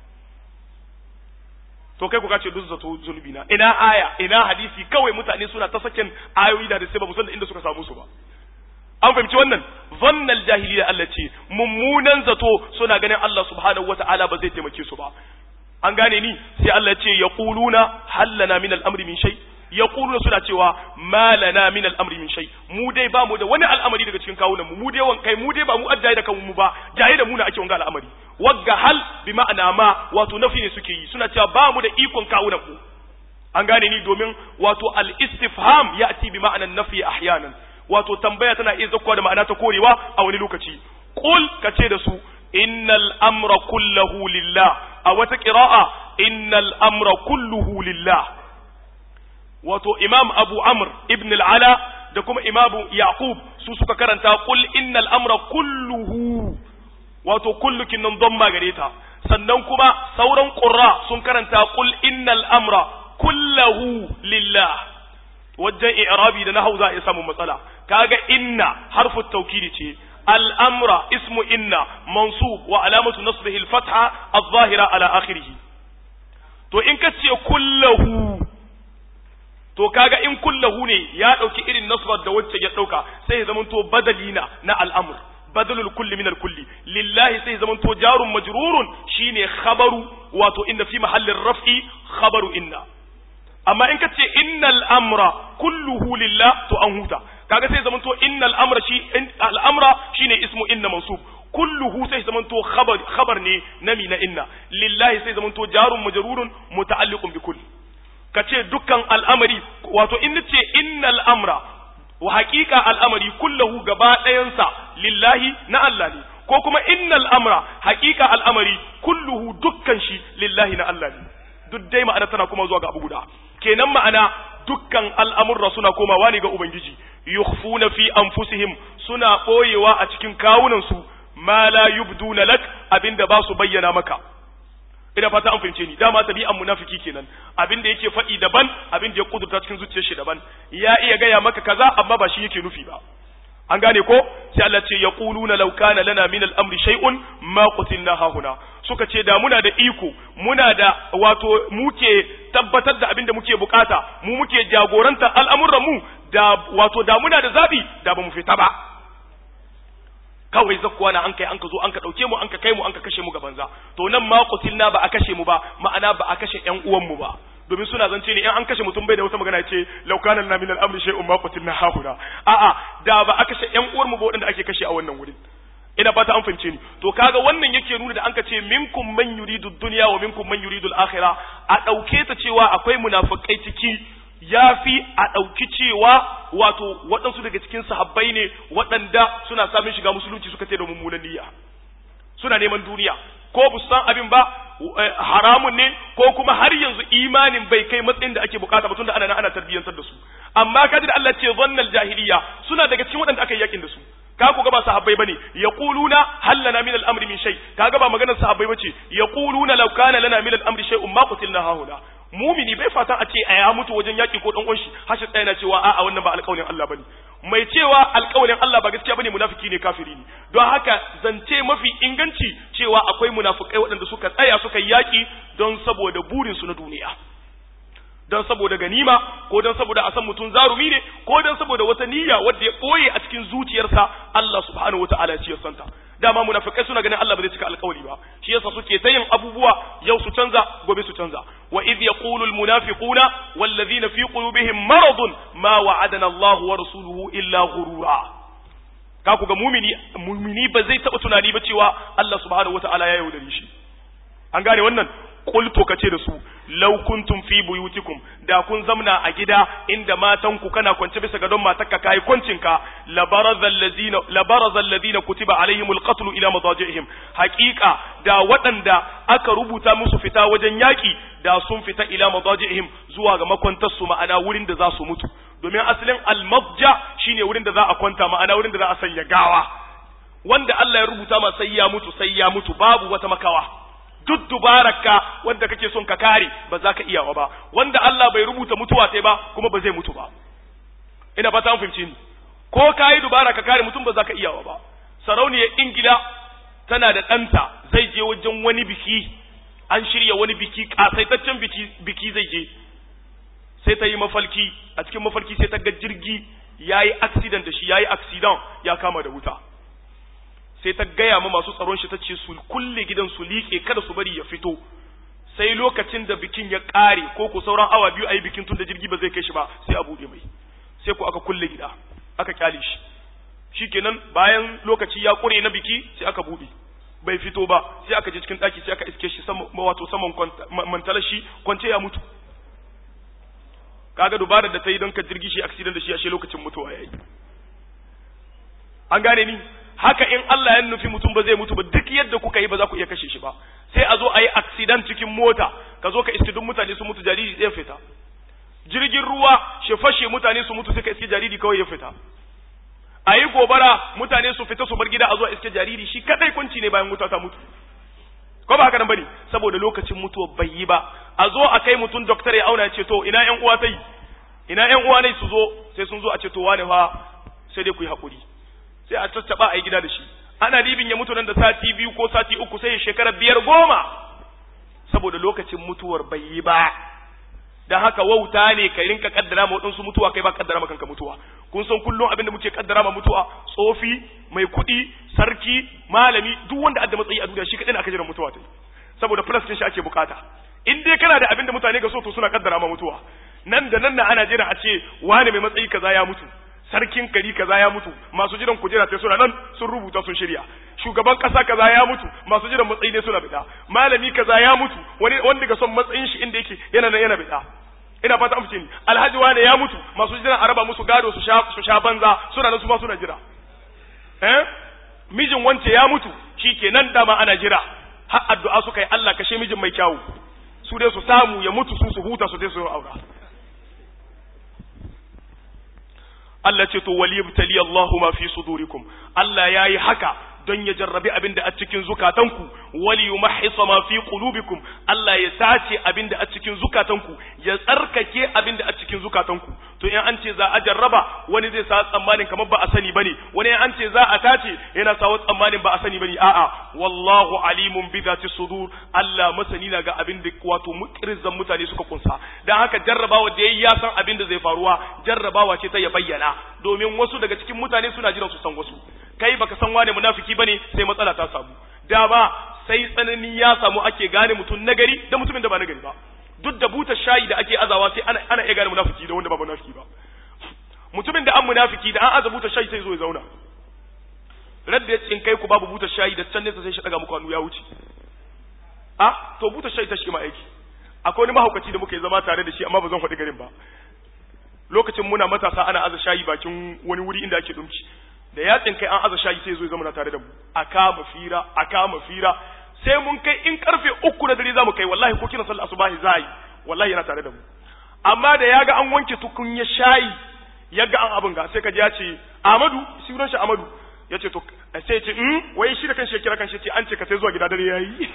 to kai ku ka ce duk zato zunubi na ina aya ina hadisi kawai mutane suna ta sakin ayoyi da sai ba mu san da inda suka samu su ba an fahimci wannan zannal jahiliya Allah ce mummunan zato suna ganin Allah subhanahu wata'ala ba zai taimake su ba an gane ni sai Allah ce yaquluna hallana min al-amri min shay yaquluna suna cewa malana min al-amri min shay mu dai ba mu da wani al'amari daga cikin kawunan mu mu dai wan kai mu dai ba mu addaye da kanmu ba jaye da mu na ake wanga al'amari wagga hal bi ma'ana ma wato nafi ne suke yi suna cewa ba mu da ikon kawunan mu an gane ni domin wato al-istifham ya'ti bi ma'anan nafi ahyanan wato tambaya tana iya zakkuwa da ma'ana ta korewa a wani lokaci qul kace da su innal amra kulluhu lillah a wata qira'a innal amra kulluhu lillah wato imam abu amr ibn al-ala da kuma imamu yaqub su suka karanta qul innal amra kulluhu wato kullukin nan don magare ta sannan kuma sauran qurra sun karanta qul innal amra kulluhu lillah wajen i'rabi da nahau za a samu matsala kaga inna harfu tawkidi ce al'amra ismu inna mansub wa alamatu nasbihi al-fatha adh-dhahira ala akhirih to in ka ce kullahu to kaga in kullahu ne ya dauki irin nasbar da wacce ya dauka sai ya zamanto badalina na al'amr badalul kulli min al-kulli lillahi sai ya zamanto jarun majrurun shine khabaru wato inna fi mahallin raf'i khabaru inna amma in ka ce innal amra kulluhu lillah to an huta kaga sai zaman to innal amra shi al'amra shine ismu inna mansub kulluhu sai zaman to khabar khabar ne nami na inna lillahi sai zaman to jarun majrurun muta'alliqun bi kulli kace dukkan al'amari wato in nace innal amra wa haqiqa al'amari kulluhu gaba ɗayansa lillahi na Allah ne ko kuma innal amra haqiqa al'amari kulluhu dukkan shi lillahi na Allah ne duk dai ma'ana tana kuma zuwa ga abu guda kenan ma'ana dukkan al'amurra suna komawa ne ga Ubangiji, yukhfuna fi anfusihim suna ɓoyewa a cikin kawunansu, ma la yubduna lak abinda ba su bayyana maka. Ina fata an fahimce ni, dama tabi'an munafiki kenan, abinda yake faɗi daban, abinda ya kudurta cikin zuciyar shi daban, ya iya gaya maka kaza amma ba shi yake nufi ba. An gane ko? Sai Allah ce ya ƙuluna laukana lana min al'amri shay'un ma qutilna hahuna. suka ce da muna da iko muna da wato muke tabbatar da abin da muke bukata mu muke jagoranta al'amuran mu da wato da muna da zabi da ba mu fita ba kawai zakkuwa na an kai an ka zo an ka dauke mu an ka kai mu an ka kashe mu ga banza to nan ma qutilna ba a kashe mu ba ma'ana ba a kashe ƴan uwan mu ba domin suna zance ne in an kashe mutum bai da wata magana ce laukanan na min al-amri shay'un ma qutilna hahuna a'a da ba a kashe ƴan uwar mu ba waɗanda ake kashe a wannan wurin ina fata an fahimce ni to kaga wannan yake nuna da anka ce minkum man yuridu dunya wa minkum man yuridu al-akhirah a dauke ta cewa akwai munafikai ciki yafi a dauki cewa wato waɗansu daga cikin sahabbai ne waɗanda suna samun shiga musulunci suka ce da mummunan niyya suna neman duniya ko bu san abin ba haramun ne ko kuma har yanzu imanin bai kai matsayin da ake bukata ba tunda ana nan ana tarbiyyantar da su amma kaji da Allah ce zannal jahiliya suna daga cikin waɗanda aka yi yakin da su ka ku ga ba sahabbai bane yaquluna hal lana min al-amri min shay kaga ba maganar sahabbai bace yaquluna law kana lana min al-amri shay'un ma qutilna hauna mumini bai fatan a ce a ya mutu wajen yaki ko dan uwanshi hashi tsaya na cewa a'a wannan ba alƙawarin Allah bane mai cewa alƙawarin Allah ba gaskiya bane munafiki ne kafiri ne don haka zance mafi inganci cewa akwai munafikai waɗanda suka tsaya suka yaki don saboda burin su na duniya don saboda ganima ko don saboda a san mutum zarumi ne ko don saboda wata niyya wadda ya ɓoye a cikin zuciyarsa Allah subhanahu wataala ya santa dama munafikai suna ganin Allah ba zai cika alƙawari ba shi yasa suke ta yin abubuwa yau su canza gobe su canza wa idh yaqulu al munafiquna wal ladhina fi qulubihim maradun ma wa'adana Allah wa rasuluhu illa ghurura ka ku ga mumini mumini ba zai taba tunani ba cewa Allah subhanahu wataala ya yaudare shi an gane wannan qultu kace da su law kuntum fi buyutikum da kun zamna a gida inda matanku kana kwance bisa gadon matarka kai kwancinka labarazal ladina labarazal ladina kutiba alaihimul qatl ila madajihim haqiqa da waɗanda aka rubuta musu fita wajen yaki da sun fita ila madajihim zuwa ga makwantar su ma'ana wurin da za su mutu domin asalin almadja shine wurin da za a kwanta ma'ana wurin da za a sanya gawa wanda Allah ya rubuta ma sai ya mutu sai ya mutu babu wata makawa duk dubararka wanda kake son ka kare ba za ka iyawa ba wanda Allah bai rubuta mutuwa sai ba kuma ba zai mutu ba ina fata an fahimci ni ko ka yi dubara ka kare mutum ba za ka iyawa ba sarauniyar ingila tana da ɗanta zai je wajen wani biki an shirya wani biki ƙasaitaccen biki biki zai je sai ta yi mafalki a cikin mafalki sai ta ga jirgi ya yi accident da shi ya yi accident ya kama da wuta sai ta gaya ma masu tsaron shi ta ce su kulle gidan su liƙe kada su bari ya fito sai lokacin da bikin ya ƙare ko ku sauran awa biyu a yi bikin tun da jirgi ba zai kai shi ba sai a buɗe mai sai ku aka kulle gida aka kyale shi shikenan bayan lokaci ya ƙure na biki sai aka buɗe bai fito ba sai aka je cikin ɗaki sai aka iske shi sama wato saman mantalar shi kwance ya mutu kaga dubarar da ta yi don ka jirgi shi accident da shi ashe lokacin mutuwa yayi an gane ni haka in Allah ya nufi mutum ba zai mutu ba duk yadda kuka yi ba za ku iya kashe shi ba sai a zo a yi accident cikin mota ka zo ka iske duk mutane su mutu jariri zai fita jirgin ruwa shi fashe mutane su mutu sai ka iske jariri kawai ya fita a yi gobara mutane su fita su bar gida a zo a iske jariri shi kadai kunci ne bayan wuta ta mutu ko ba haka nan bane saboda lokacin mutuwa bai yi ba a zo a kai mutum doktor ya auna ya ce to ina yan uwa tai ina yan uwa ne su zo sai sun zo a ce to wane fa sai dai ku yi hakuri sai a tattaba a yi gida da shi ana ribin ya mutu nan da sati biyu ko sati uku sai ya shekara biyar goma saboda lokacin mutuwar bai yi ba dan haka wauta ne ka rinka kaddara ma waɗansu mutuwa kai ba kaddara ma kanka mutuwa kun san kullum abin da muke kaddara ma mutuwa tsofi mai kuɗi sarki malami duk wanda adda matsayi a duniya shi kaɗai ne aka jira mutuwa ta saboda plus shi ake bukata in dai kana da abin da mutane ga so to suna kaddara ma mutuwa nan da nan na ana jira a ce wane mai matsayi kaza ya mutu sarkin kari kaza ya mutu masu jiran kujera sai suna nan sun rubuta sun shirya shugaban kasa kaza ya mutu masu jiran matsayi ne suna bida malami kaza ya mutu wani wanda ga son matsayin shi inda yake yana nan yana bida ina fata an fice ni alhaji wane ya mutu masu jiran araba musu gado su sha su sha banza suna nan su ma suna jira eh mijin wance ya mutu shikenan dama ana jira har addu'a suka yi Allah kashe mijin mai kyawu su dai su samu ya mutu su su huta su dai su aura Allah ce to waliyabtali Allahu ma fi sudurikum Allah yayi haka don ya jarrabi abin da a cikin zukatanku wali yumahhisa ma fi qulubikum Allah ya tace abin da a cikin zukatanku ya tsarkake abin da a cikin zukatanku to in an ce za a jarraba wani zai sa tsammanin kamar ba a sani bane wani an ce za a tace yana sa tsammanin ba a sani bane a'a wallahu alimun bi zati sudur Allah masani na ga abin da wato mukirzan mutane suka kunsa dan haka jarrabawa da yayi ya san abin da zai faruwa jarrabawa ce ta ya bayyana domin wasu daga cikin mutane suna jiran su san wasu kai baka san wane munafiki bane sai matsala ta samu da ba sai tsanani ya samu ake gane mutum nagari da mutumin da ba nagari ba duk da buta shayi da ake azawa sai ana ana iya gane munafiki da wanda ba munafiki ba mutumin da an munafiki da an aza buta shayi sai zo ya zauna radda ya tsin kai ku babu buta shayi da can nesa sai shi daga muku hannu ya wuce a to buta shayi ta shi ma aiki akwai wani mahaukaci da muka yi zama tare da shi amma ba zan faɗi garin ba lokacin muna matasa ana aza shayi bakin wani wuri inda ake dumci da yatsin kai an aza shayi sai zo ya zama tare da mu a kama fira a kama fira sai mun kai in karfe uku na dare za mu kai wallahi ko kina sallah asubahi za yi wallahi yana tare da mu amma da ya ga an wanke tukunya shayi ya ga an abin ga sai ka ji ya ce Amadu sunan shi Amadu ya ce to sai ya ce mm wai shi da kanshi ya kira kanshi ce an ce ka sai zuwa gida dare yayi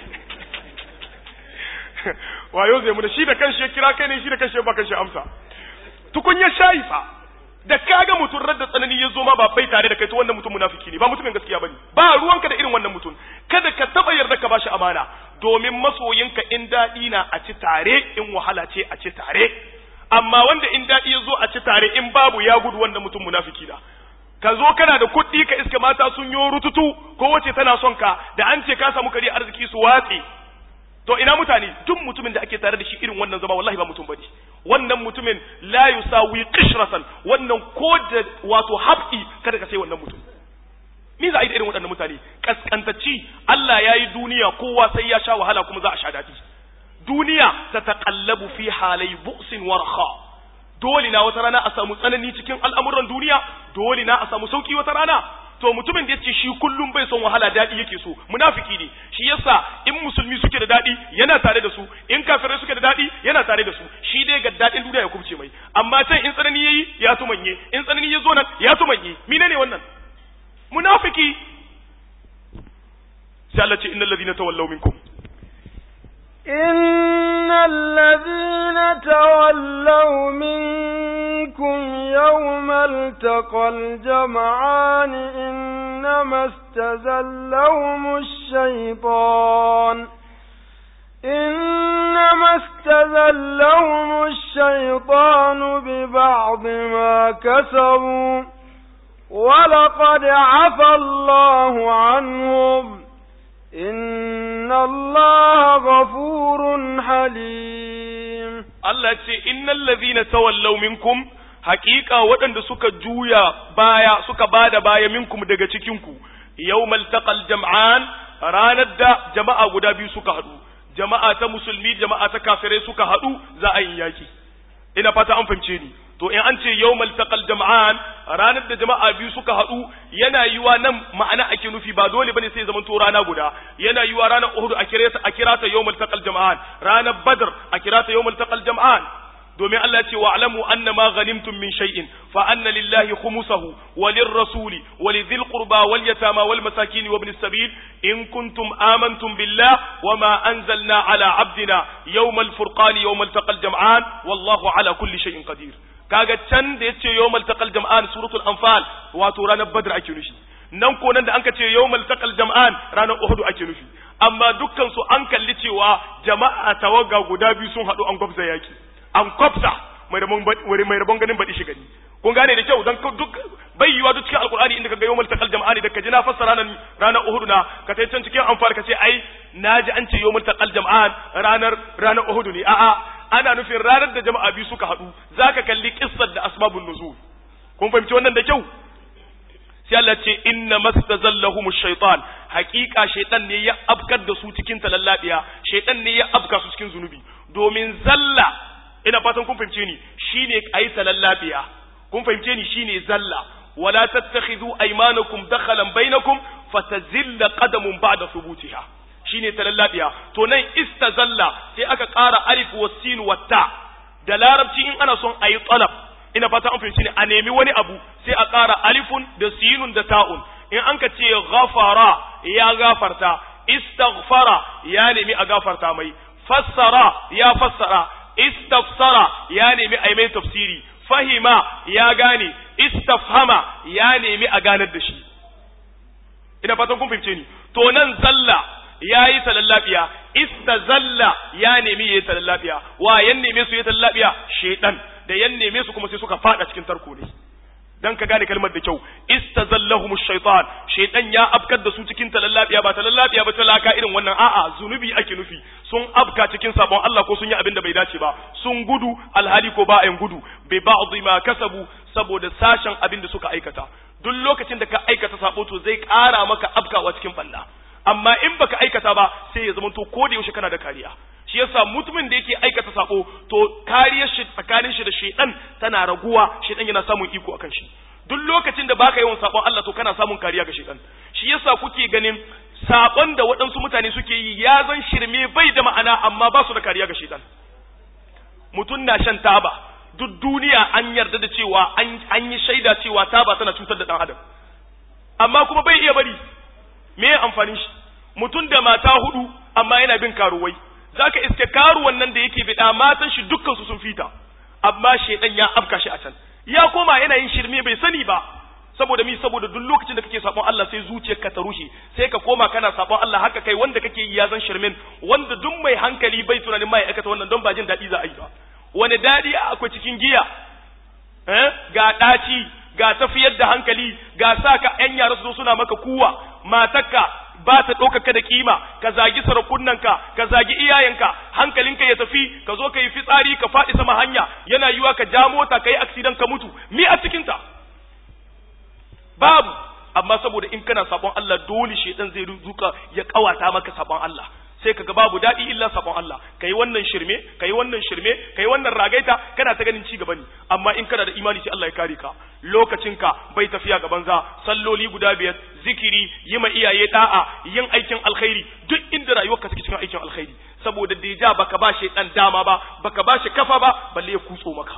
wayo zai mu da shi da kanshi ya kira kai ne shi da kanshi ya ba kanshi amsa tukunya shayi fa da kaga mutum radda tsanani ya zo ma ba bai tare da kai to wannan mutum munafiki ne ba mutumin gaskiya bane ba ruwanka da irin wannan mutum kada ka taba yarda ka bashi amana domin masoyinka in daɗi na a ci tare in wahala ce a ci tare amma wanda in daɗi ya zo a ci tare in babu ya gudu wannan mutum munafiki na ka zo kana da kuɗi ka iska mata sun yi rututu ko wace tana son ka da an ce ka samu kare arziki su watse to ina mutane duk mutumin da ake tare da shi irin wannan zama wallahi ba mutum bane wannan mutumin la yusawi qishratan wannan ko da wato habdi kada ka sai wannan mutum ni za a yi da irin waɗannan mutane kaskantacci Allah ya yi duniya kowa sai ya sha wahala kuma za a sha daɗi duniya ta taƙallabu fi halai bu'sin warha dole na wata rana a samu tsanani cikin al'amuran duniya dole na a samu sauki wata rana to mutumin da yace shi kullum bai son wahala daɗi yake so munafiki ne shi yasa in musulmi suke da daɗi yana tare da su in kafirai suke da daɗi yana tare da su shi dai ga daɗin duniya ya kubce mai amma can in tsanani yayi ya tumanye in tsanani ya zo nan ya tumanye mine ne wannan munafiki sai Allah ce innal ladina tawallaw minkum إن الذين تولوا منكم يوم التقى الجمعان إنما استزلهم الشيطان إنما استزلهم الشيطان ببعض ما كسبوا ولقد عفى الله عنهم إن الله غفور حليم Allah ce innal ladhina tawallaw minkum haqiqa waɗanda suka juya baya suka bada baya minkum daga cikin ku yawmal taqal jam'an ranar da jama'a guda biyu suka haɗu jama'a ta musulmi jama'a ta kafirai suka haɗu za a yi yaki ina fata an fahimce ni to in an ce yawmal taqal jam'an ranar da jama'a biyu suka haɗu yana yiwa nan ma'ana ake nufi ba dole bane sai zaman to rana guda yana yiwa ranar Uhud a kira ta a kira ta yawmal taqal jam'an ranar Badr a kira ta yawmal taqal jam'an domin Allah ya ce wa'lamu anna ma ghanimtum min shay'in fa anna lillahi khumsahu wa lirrasuli wa lidhil qurba wal yatama wal masakin wa ibn sabil in kuntum amantum billah wa ma anzalna ala abdina yawmal furqani yawmal taqal jam'an wallahu ala kulli shay'in qadir kaga can da yace yawmal taqal jam'an suratul anfal wato ranar badr ake nufi nan ko nan da anka ce yawmal taqal jam'an ranar uhud ake nufi amma dukkan su an kalli cewa jama'a tawaga guda biyu sun hadu an gwabza yaki an kwafsa mai rabon mai rabon ganin baɗi shi gani kun gane da kyau dan duk bai yiwa duk cikin alqur'ani inda kaga yawmal taqal jam'ani da kaji na fassara nan ranar uhud na ka tai can cikin anfal ka ce ai naji an ce yawmal taqal jam'an ranar ranar uhud ne a'a ana nufin ranar da jama'a biyu suka haɗu za ka kalli kissar da asbabun nuzul kun fahimci wannan da kyau sai Allah ce inna mastazallahum shaytan haqiqa shaytan ne ya afkar da su cikin talallabiya shaytan ne ya afka su cikin zunubi domin zalla ina fatan kun fahimce ni shine ayi talallabiya kun fahimce ni shine zalla wala tattakhidhu aymanakum dakhalan bainakum fatazilla qadamun ba'da thubutiha shine talallabiya to nan istazalla sai aka ƙara alif wa sin wa ta da larabci in ana son ayi talab ina fata an fahimci ne a nemi wani abu sai a ƙara alifun da sinun da ta'un in an ka ce ghafara ya gafarta istaghfara ya nemi a gafarta mai fassara ya fassara istafsara ya nemi a mai tafsiri fahima ya gane istafhama ya nemi a ganar da shi ina fatan kun fahimce ni to nan zalla ya yi talallabiya istazalla ya nemi ya yi talallabiya wa yan neme su ya talallabiya shaidan da yan neme su kuma sai suka fada cikin tarko ne dan ka gane kalmar da kyau istazallahum shaitan shaitan ya afkar da su cikin talallabiya ba talallabiya ba talaka irin wannan a'a zunubi ake nufi sun afka cikin sabon Allah ko sun yi abin da bai dace ba sun gudu alhali ko ba ayin gudu bi ba'dhi ma kasabu saboda sashen abin da suka aikata duk lokacin da ka aikata sabo to zai ƙara maka afkawa cikin balla amma in baka aikata ba sai ya zama to ko da yaushe kana da kariya shi yasa mutumin da yake aikata sako to kariyar shi tsakanin shi da shedan tana raguwa shedan yana samun iko akan shi duk lokacin da baka yawan sabon Allah to kana samun kariya ga shedan shi yasa kuke ganin sabon da waɗansu mutane suke yi ya zan shirme bai da ma'ana amma ba su da kariya ga shaitan mutum na shan taba duk duniya an yarda da cewa an yi shaida cewa taba tana cutar da ɗan adam amma kuma bai iya bari me ya amfanin shi mutum da mata hudu amma yana bin karuwai zaka iske karuwan nan da yake bida matan shi dukkan su sun fita amma shedan ya afka shi a can ya koma yana yin shirme bai sani ba saboda mi saboda duk lokacin da kake sabon Allah sai zuciyarka ta rushe sai ka koma kana sabon Allah haka kai wanda kake yi ya zan shirmen wanda duk mai hankali bai tunanin mai aikata wannan don ba jin daɗi za a yi ba wani daɗi akwai cikin giya eh ga ɗaci ga tafiyar da hankali ga sa ka ƴan yara su zo suna maka kuwa matarka ba ta ɗaukaka da kima ka zagi sarakunanka ka zagi iyayenka hankalinka ya tafi ka zo ka yi fitsari ka faɗi sama hanya yana yiwa ka ja mota ka yi aksidan ka mutu mi a cikinta babu amma saboda in kana sabon Allah dole shedan zai zuka ya kawata maka sabon Allah sai kaga babu daɗi illa sabon Allah kai wannan shirme kai wannan shirme kai wannan ragaita kana ta ganin ci gaba ne amma in kana da imani sai Allah ya kare ka lokacinka bai tafiya gaban za salloli guda biyar zikiri yi ma iyaye da'a yin aikin alkhairi duk inda rayuwarka take cikin aikin alkhairi saboda deja baka ba shi dan dama ba baka ba shi kafa ba balle ya kutso maka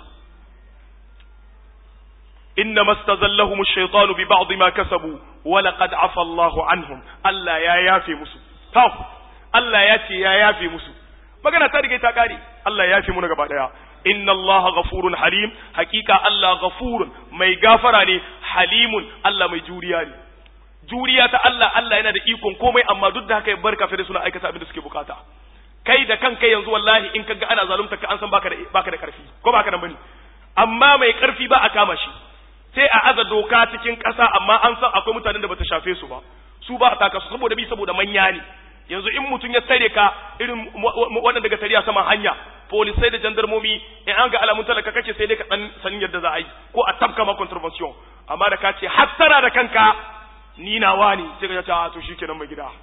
إنما استزلهم الشيطان ببعض ما كسبوا ولقد عفى الله عنهم ألا يا يافي مسو تاو ألا ياتي يا يافي مسو magana ta riga ta kare Allah ya fi mu gaba daya inna Allah ghafurun halim hakika Allah ghafurun mai gafara ne halimun Allah mai juriya ne juriya ta Allah Allah yana da ikon komai amma duk da haka ya bar kafirai suna aikata abin da suke bukata kai da kanka yanzu wallahi in kaga ana zalunta ka an san baka da baka da karfi ko baka da bane amma mai karfi ba a kama shi sai a aza doka cikin ƙasa amma an san akwai mutanen da bata shafe su ba su ba a taka su saboda bi saboda manya ne yanzu in mutum ya tare ka irin waɗanda daga tariya saman hanya polisai da jandarmomi in an ga alamun talaka kake sai dai ka dan sanin yadda za a yi ko a tabka ma contravention amma da ka ce hattara da kanka ni nawa ne sai ka ce a to shikenan mai gida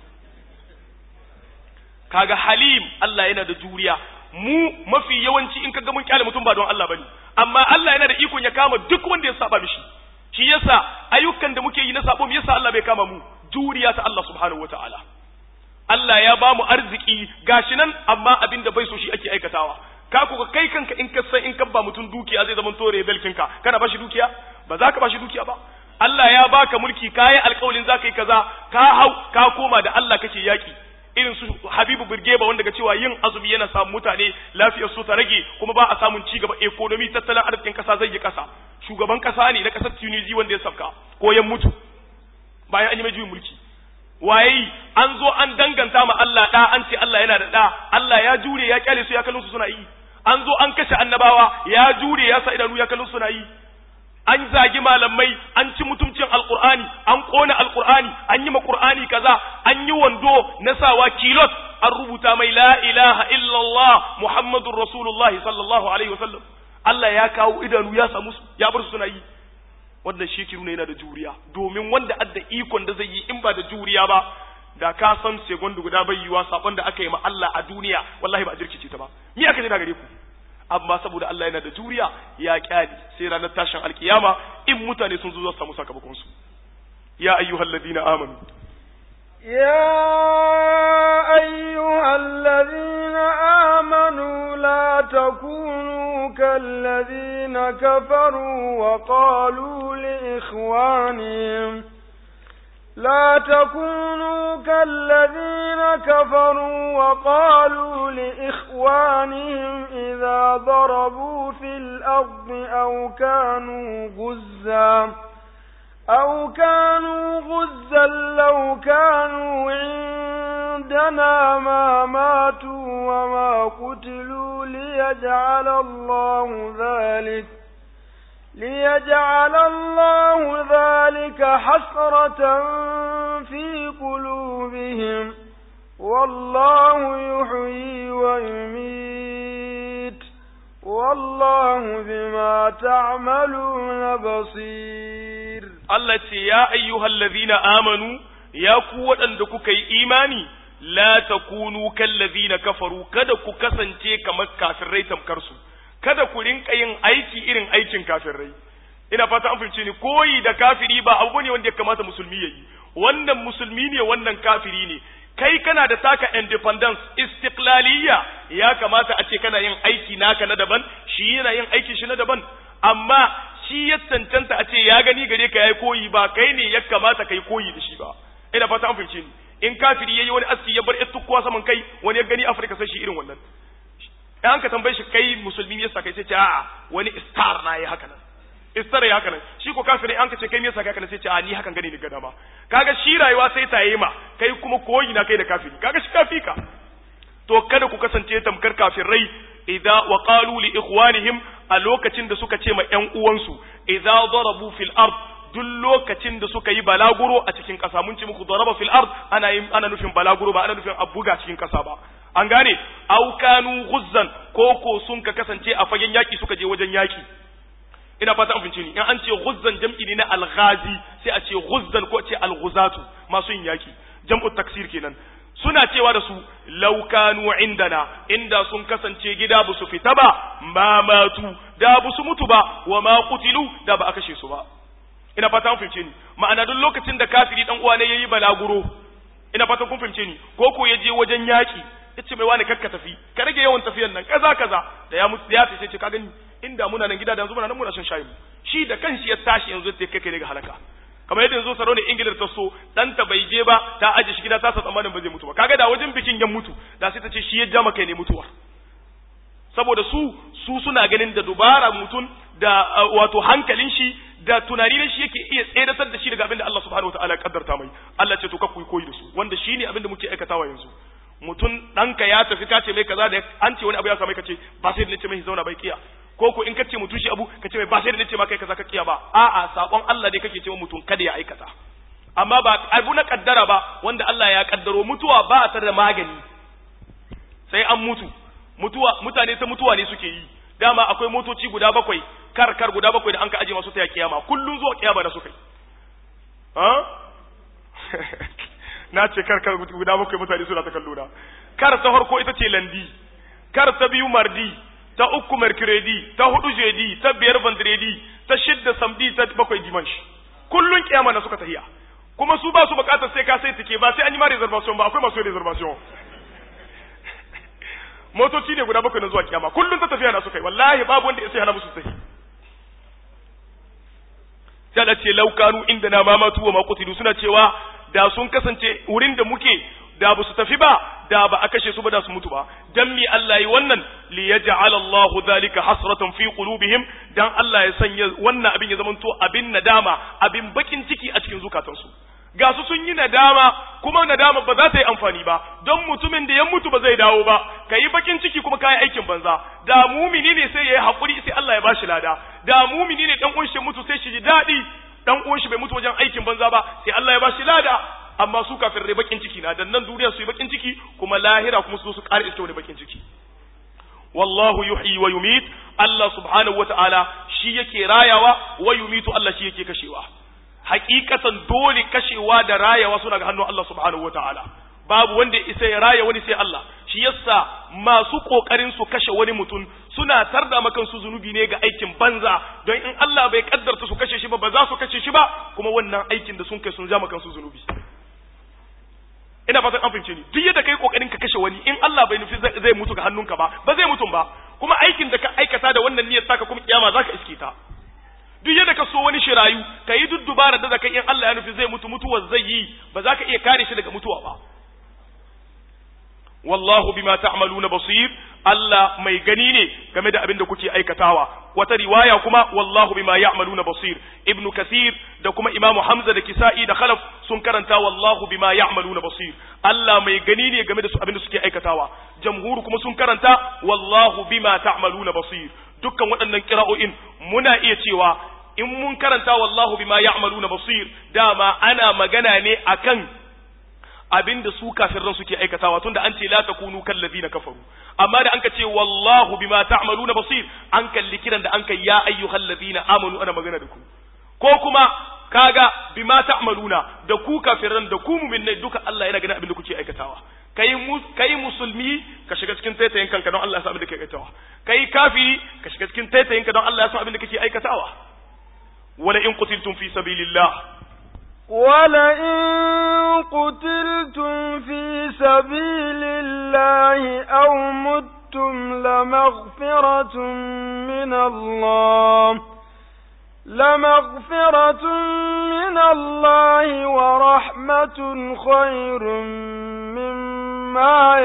kaga halim Allah yana da juriya mu mafi yawanci in kaga mun kyale mutum ba don Allah bane amma Allah yana da ikon ya kama duk wanda ya saba mishi shi yasa ayyukan da muke yi na sabo me yasa Allah bai kama mu juriya ta Allah subhanahu wataala Allah ya ba mu arziki gashi nan amma abin da bai so shi ake aikatawa ka ku kai kanka in ka san in ka ba mutum dukiya zai zama tore belkinka kana ba shi dukiya ba za ka ba shi dukiya ba Allah ya baka mulki kayi alƙawalin za ka yi kaza ka hau ka koma da Allah kake yaki irin su Habibu Birgeba wanda ga cewa yin azumi yana samun mutane lafiyar su ta rage kuma ba a samun ci gaba economy tattalin arzikin kasa zai yi kasa shugaban kasa ne na kasar Tunisia wanda ya safka ko ya mutu bayan an yi mai juyin mulki waye an zo an danganta ma Allah da an ce Allah yana da da Allah ya jure ya kyale su ya kallon su suna yi an zo an kashe annabawa ya jure ya sa idanu ya kallon su suna yi an zagi malamai an ci mutumcin alkur'ani an kona alkur'ani an yi ma qur'ani kaza an yi wando na sawa kilot an rubuta mai la ilaha illallah muhammadur rasulullahi sallallahu alaihi wasallam Allah ya kawo idanu ya samu ya bar su suna yi wannan shi ke nuna yana da juriya domin wanda adda ikon da zai yi in ba da juriya ba da ka san segonda guda bai yiwa sabon da aka yi ma Allah a duniya wallahi ba a jirkice ta ba me aka jira gare ku amma saboda Allah yana da juriya ya kyale sai ranar tashin alkiyama in mutane sun zo za su samu sakamakon su ya ayyuhal ladina amanu يا أيها الذين آمنوا لا تكونوا كالذين كفروا وقالوا لإخوانهم لا تكونوا كالذين كفروا وقالوا لإخوانهم إذا ضربوا في الأرض أو كانوا غزاً أو كانوا غزا لو كانوا عندنا ما ماتوا وما قتلوا ليجعل الله ذلك ليجعل الله ذلك حسرة في قلوبهم والله يحيي ويميت والله بما تعملون بصير Allah ce ya ayyuhal ladhina amanu ya ku waɗanda kuka yi imani la takunu kal ladhina kafaru kada ku kasance kamar kafirai tamkar su kada ku rinka yin aiki irin aikin kafirai ina fata an fahimce ni koyi da kafiri ba abu ne wanda ya kamata musulmi ya yi wannan musulmi ne wannan kafiri ne kai kana da taka independence istiqlaliyya ya kamata a ce kana yin aiki naka na daban shi yana yin aiki shi na daban amma shi ya cancanta a ce ya gani gare ka yayi koyi ba kai ne ya kamata kai koyi da shi ba ina fata an fahimce ni in kafiri yayi wani aski ya bar ittukwa saman kai wani ya gani Afirka sai shi irin wannan an ka tambaye shi kai musulmi ne yasa kai sai ce a'a wani star na yi haka nan istara ya haka nan shi ko kafiri an ka ce kai me yasa kai haka nan sai ce a ni hakan gani ni ga dama kaga shi rayuwa sai ta yi ma kai kuma koyi na kai da kafiri kaga shi kafi ka to kada ku kasance tamkar kafirai idza wa qalu li ikhwanihim a lokacin da suka ce ma ƴan uwansu idza darabu fil ard duk lokacin da suka yi balaguro a cikin ƙasa mun ce muku daraba fil ard ana yin ana nufin balaguro ba ana nufin abuga cikin ƙasa ba an gane au kanu ghuzzan ko ko sun ka kasance a fagen yaki suka je wajen yaki ina fata an fince ni in an ce ghuzzan jam'i ne na alghazi sai a ce ghuzzan ko ce alghuzatu masu yin yaki jam'u taksir kenan suna cewa da su laukanu indana inda sun kasance gida ba su fita ba ma matu da ba su mutu ba wa ma qutilu da ba a kashe su ba ina fata kun fahimce ni ma'ana duk lokacin da kafiri dan uwa ne yayi balaguro ina fata kun fahimce ni ko ko ya je wajen yaki yace mai wani kakka tafi ka rage yawan tafiyan nan kaza kaza da ya mutu da ya tafi ce ka gani inda muna nan gida da yanzu muna nan muna shan shayi shi da kanshi ya tashi yanzu ya kai kai ga halaka kamar yadda yanzu saro ne ingilar ta so ɗanta bai je ba ta aje shi gida ta sa tsammanin ba zai mutu ba kaga da wajen bikin ya mutu da sai ta ce shi ya ja maka ne mutuwa saboda su su suna ganin da dubara mutum da wato hankalin shi da tunani ne shi yake iya tseratar da shi daga abin da Allah subhanahu wataala ya kaddarta mai Allah ce to ka kuyi koyi da su wanda shine abin da muke aikatawa yanzu mutum ɗanka ya tafi ka ce mai kaza da an ce wani abu ya samu ka ce ba sai da nace mai zauna bai kiya ko ko in kace mutum shi abu ka ce mai ba sai da nace ma kai kaza ka kiya ba a'a sakon Allah dai kake cewa mutum kada ya aikata amma ba abu na kaddara ba wanda Allah ya kaddaro mutuwa ba ta da magani sai an mutu mutuwa mutane ta mutuwa ne suke yi dama akwai motoci guda bakwai kar kar guda bakwai da an ka aje masu ta kiyama kullun zuwa kiyama da suka yi ha na ce kar kar guda bakwai mutane suna ta kallo na kar ta farko ita ce landi kar ta biyu mardi ta uku mercredi ta hudu jeudi ta biyar vendredi ta shidda samdi ta bakwai dimanche kullun kiyama na suka tahiya kuma su ba su bukatar sai ka sai tike ba sai an yi ma reservation ba akwai masu reservation motoci ne guda bakwai na zuwa kiyama kullun ta tafiya na suka yi wallahi babu wanda ya sai hana musu tafi sai da ce laukanu inda na mamatu wa makutilu suna cewa da sun kasance wurin da muke da ba su tafi ba da ba a kashe su ba da su mutu ba dan mi Allah yi wannan li yaj'al Allahu dhalika hasratan fi qulubihim dan Allah ya sanya wannan abin ya zamanto abin nadama abin bakin ciki a cikin zukatansu ga su sun yi nadama kuma nadama ba za ta yi amfani ba don mutumin da ya mutu ba zai dawo ba ka yi bakin ciki kuma ka yi aikin banza da mumini ne sai ya yi haƙuri sai Allah ya ba shi lada da mumini ne dan uwan shi mutu sai shi ji daɗi dan uwan shi bai mutu wajen aikin banza ba sai Allah ya ba shi lada amma su kafirai bakin ciki na dan nan duniya su yi bakin ciki kuma lahira kuma su zo su ƙara iska wani bakin ciki wallahu yuhyi wa yumit Allah subhanahu wata'ala shi yake rayawa wa yumitu Allah shi yake kashewa hakikatan dole kashewa da rayawa suna ga hannun Allah subhanahu wataala babu wanda isa ya raya wani sai Allah shi yasa masu kokarin su kashe wani mutum suna tarda makan su zunubi ne ga aikin banza don in Allah bai kaddarta su kashe shi ba ba za su kashe shi ba kuma wannan aikin da sun kai sun ja makan su zunubi ina fatan an fahimce ni duk yadda kai kokarin ka kashe wani in Allah bai nufi zai mutu ga hannunka ba ba zai mutum ba kuma aikin da ka aikata da wannan niyyar taka kuma kiyama zaka iske ta duk yadda ka so wani shirayu ka yi duk dubara da kai in Allah ya nufi zai mutu mutuwar zai yi ba za ka iya kare shi daga mutuwa ba wallahu bima ta'maluna basir Allah mai gani ne game da abin da kuke aikatawa wata riwaya kuma wallahu bima ya'maluna basir ibnu kathir da kuma imamu hamza da kisa'i da khalaf sun karanta wallahu bima ya'maluna basir Allah mai gani ne game da su abin da suke aikatawa jamhuru kuma sun karanta wallahu bima ta'maluna basir dukkan waɗannan kira'o'in muna iya cewa in mun karanta wallahu bima ya'maluna basir dama ana magana ne akan abinda su kafirran suke aikatawa tunda an ce la takunu kallazina kafaru amma da anka ce wallahu bima ta'maluna basir an kalli kiran da an kai ya ayyuhal ladina amanu ana magana da ku ko kuma kaga bima ta'maluna da ku kafirran da ku mu'minai duka Allah yana ganin abin da kuke aikatawa kai kai musulmi ka shiga cikin taitayin kanka don Allah ya san abin da kake aikatawa kai kafiri ka shiga cikin taitayin ka don Allah ya san abin da kake aikatawa wala in qutiltum fi sabilillah ولئن قتلتم في سبيل الله أو متم لمغفرة من الله لمغفرة من الله ورحمة خير مما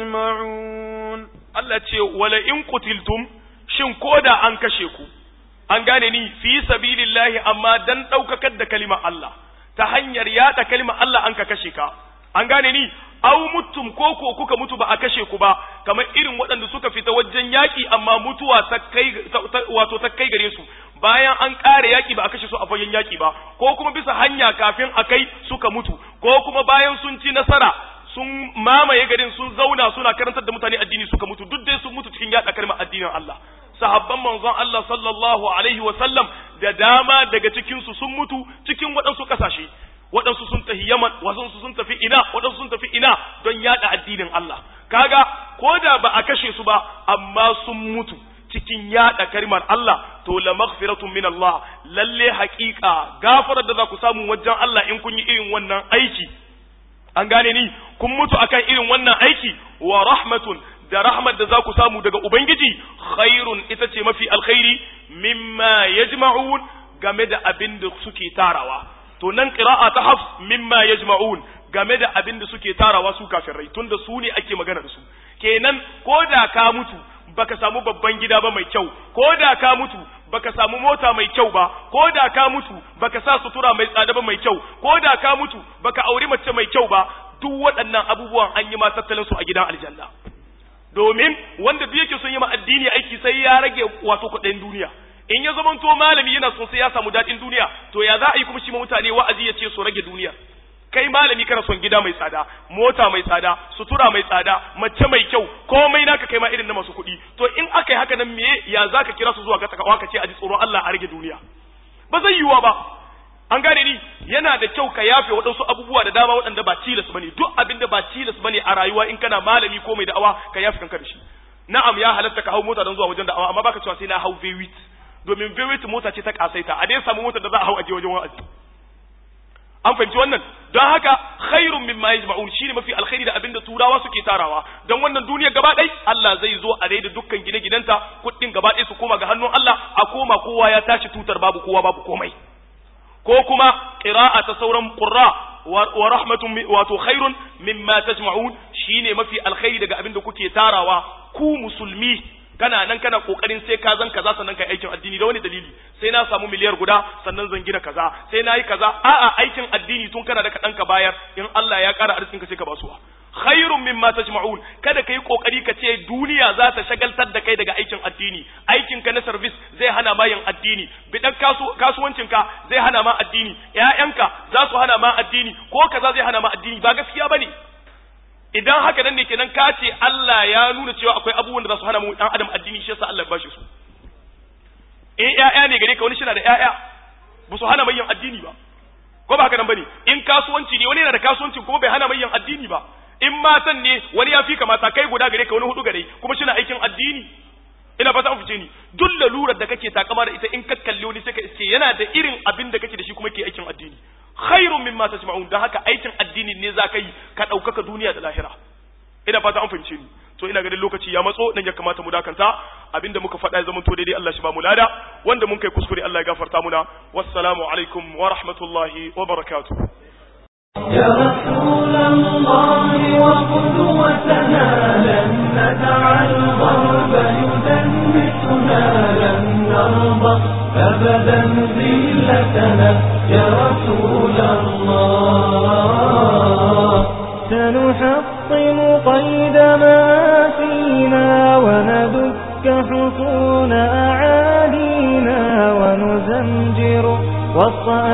يجمعون Allah ce wala in qutiltum shin koda an kashe ku an gane ni fi sabilillahi amma dan daukakar da kalimar Allah ta hanyar yada kalimar Allah an ka kashe ka an gane ni aw mutum ko ko kuka mutu ba a kashe ku ba kamar irin waɗanda suka fita wajen yaƙi amma mutuwa ta kai wato ta kai gare su bayan an ƙare yaƙi ba a kashe su a fagen yaƙi ba ko kuma bisa hanya kafin a kai suka mutu ko kuma bayan sun ci nasara sun mamaye garin sun zauna suna karantar da mutane addini suka mutu duk dai sun mutu cikin yaɗa kalmar addinin Allah sahabban manzon Allah sallallahu alaihi wa sallam da dama daga cikin su sun mutu cikin waɗansu ƙasashe waɗansu sun tafi Yaman waɗansu sun tafi ina waɗansu sun tafi ina don yaɗa addinin Allah kaga ko da ba a kashe su ba amma sun mutu cikin yaɗa kalmar Allah to la maghfiratun min Allah lalle haƙiƙa gafarar da za ku samu wajen Allah in kun yi irin wannan aiki an gane ni kun mutu akan irin wannan aiki wa rahmatun da rahmat da za ku samu daga ubangiji khairun ita ce mafi alkhairi mimma yajma'un game da abin da suke tarawa to nan qira'a ta hafs mimma yajma'un game da abin da suke tarawa su kafirai tunda su ne ake magana da su kenan ko da ka mutu baka samu babban gida ba mai kyau ko da ka mutu baka samu mota mai kyau ba ko da ka mutu baka sa sutura mai tsada ba mai kyau ko da ka mutu baka auri mace mai kyau ba duk waɗannan abubuwan an yi ma tattalin su a gidan aljanna domin wanda duk yake son yi ma addini aiki sai ya rage wato kuɗin duniya in ya zamanto malami yana son sai ya samu daɗin duniya to ya za a yi kuma shi ma mutane wa'azi ya ce su rage duniya kai malami kana son gida mai tsada mota mai tsada sutura mai tsada mace mai kyau komai naka kai ma irin na masu kuɗi to in aka yi haka nan me ya zaka kira su zuwa ga takawa ka ce a ji tsoron Allah a rage duniya ba zai yiwuwa ba an gane ni yana da kyau ka yafe waɗansu abubuwa da dama waɗanda ba tilas bane duk abin da ba tilas bane a rayuwa in kana malami ko mai da'awa ka yafe kanka da shi na'am ya halatta ka hau mota don zuwa wajen da'awa amma baka cewa sai na hau V8 domin V8 mota ce ta kasaita a dai samu mota da za a hau aje wajen wa'azi an fahimci wannan don haka khairun mimma yajma'un shine mafi alkhairi da abinda turawa suke tarawa don wannan duniya gaba ɗai Allah zai zo a da dukkan gine-ginenta kuɗin gaba ɗaya su koma ga hannun Allah a koma kowa ya tashi tutar babu kowa babu komai ko kuma qira'a ta sauran qurra wa rahmatun wato khairun mimma tajma'un shine mafi alkhairi daga abinda kuke tarawa ku musulmi kana nan kana kokarin sai ka zan kaza sannan kai aikin addini da wani dalili sai na samu miliyar guda sannan zan gina kaza sai na yi kaza a'a aikin addini tun kana da kaɗan ka bayar in Allah ya ƙara arzikin ka sai ka basuwa khairun mimma tajma'un kada kai kokari ka ce duniya za ta shagaltar da kai daga aikin addini aikin ka na service zai hana ma yin addini bidan kasuwancin ka zai hana ma addini ƴaƴanka za su hana ma addini ko kaza zai hana ma addini ba gaskiya bane idan haka nan ne kenan ka ce Allah ya nuna cewa akwai abubuwan da za su hana mu dan adam addini shi yasa Allah ya bashi su in ƴaƴa ne gare ka wani shina da ƴaƴa ba su hana mai yin addini ba ko ba haka nan bane in kasuwanci ne wani yana da kasuwanci kuma bai hana mai yin addini ba in matan ne wani ya fi kamata kai guda gare ka wani hudu gare kuma shina aikin addini ina fata an fice ni duk lalurar da kake takama da ita in ka kalli wani sai ka iske yana da irin abin da kake da shi kuma ke aikin addini khairun mimma tasma'un da haka aikin addini ne za ka yi ka ɗaukaka duniya da lahira ina fata an fahimce ni to ina ganin lokaci ya matso nan ya kamata mu dakanta abinda muka faɗa ya zama to daidai Allah shi ba mu lada wanda mun kai kuskure Allah ya gafarta muna wassalamu alaikum wa rahmatullahi wa barakatuh يا رسول الله وقدوتنا لن ندع الغرب يدنسنا لن نرضى أبدا ذلتنا يا رسول الله سنحطم قيد ما فينا وندك حصون أعادينا ونزمجر وصأ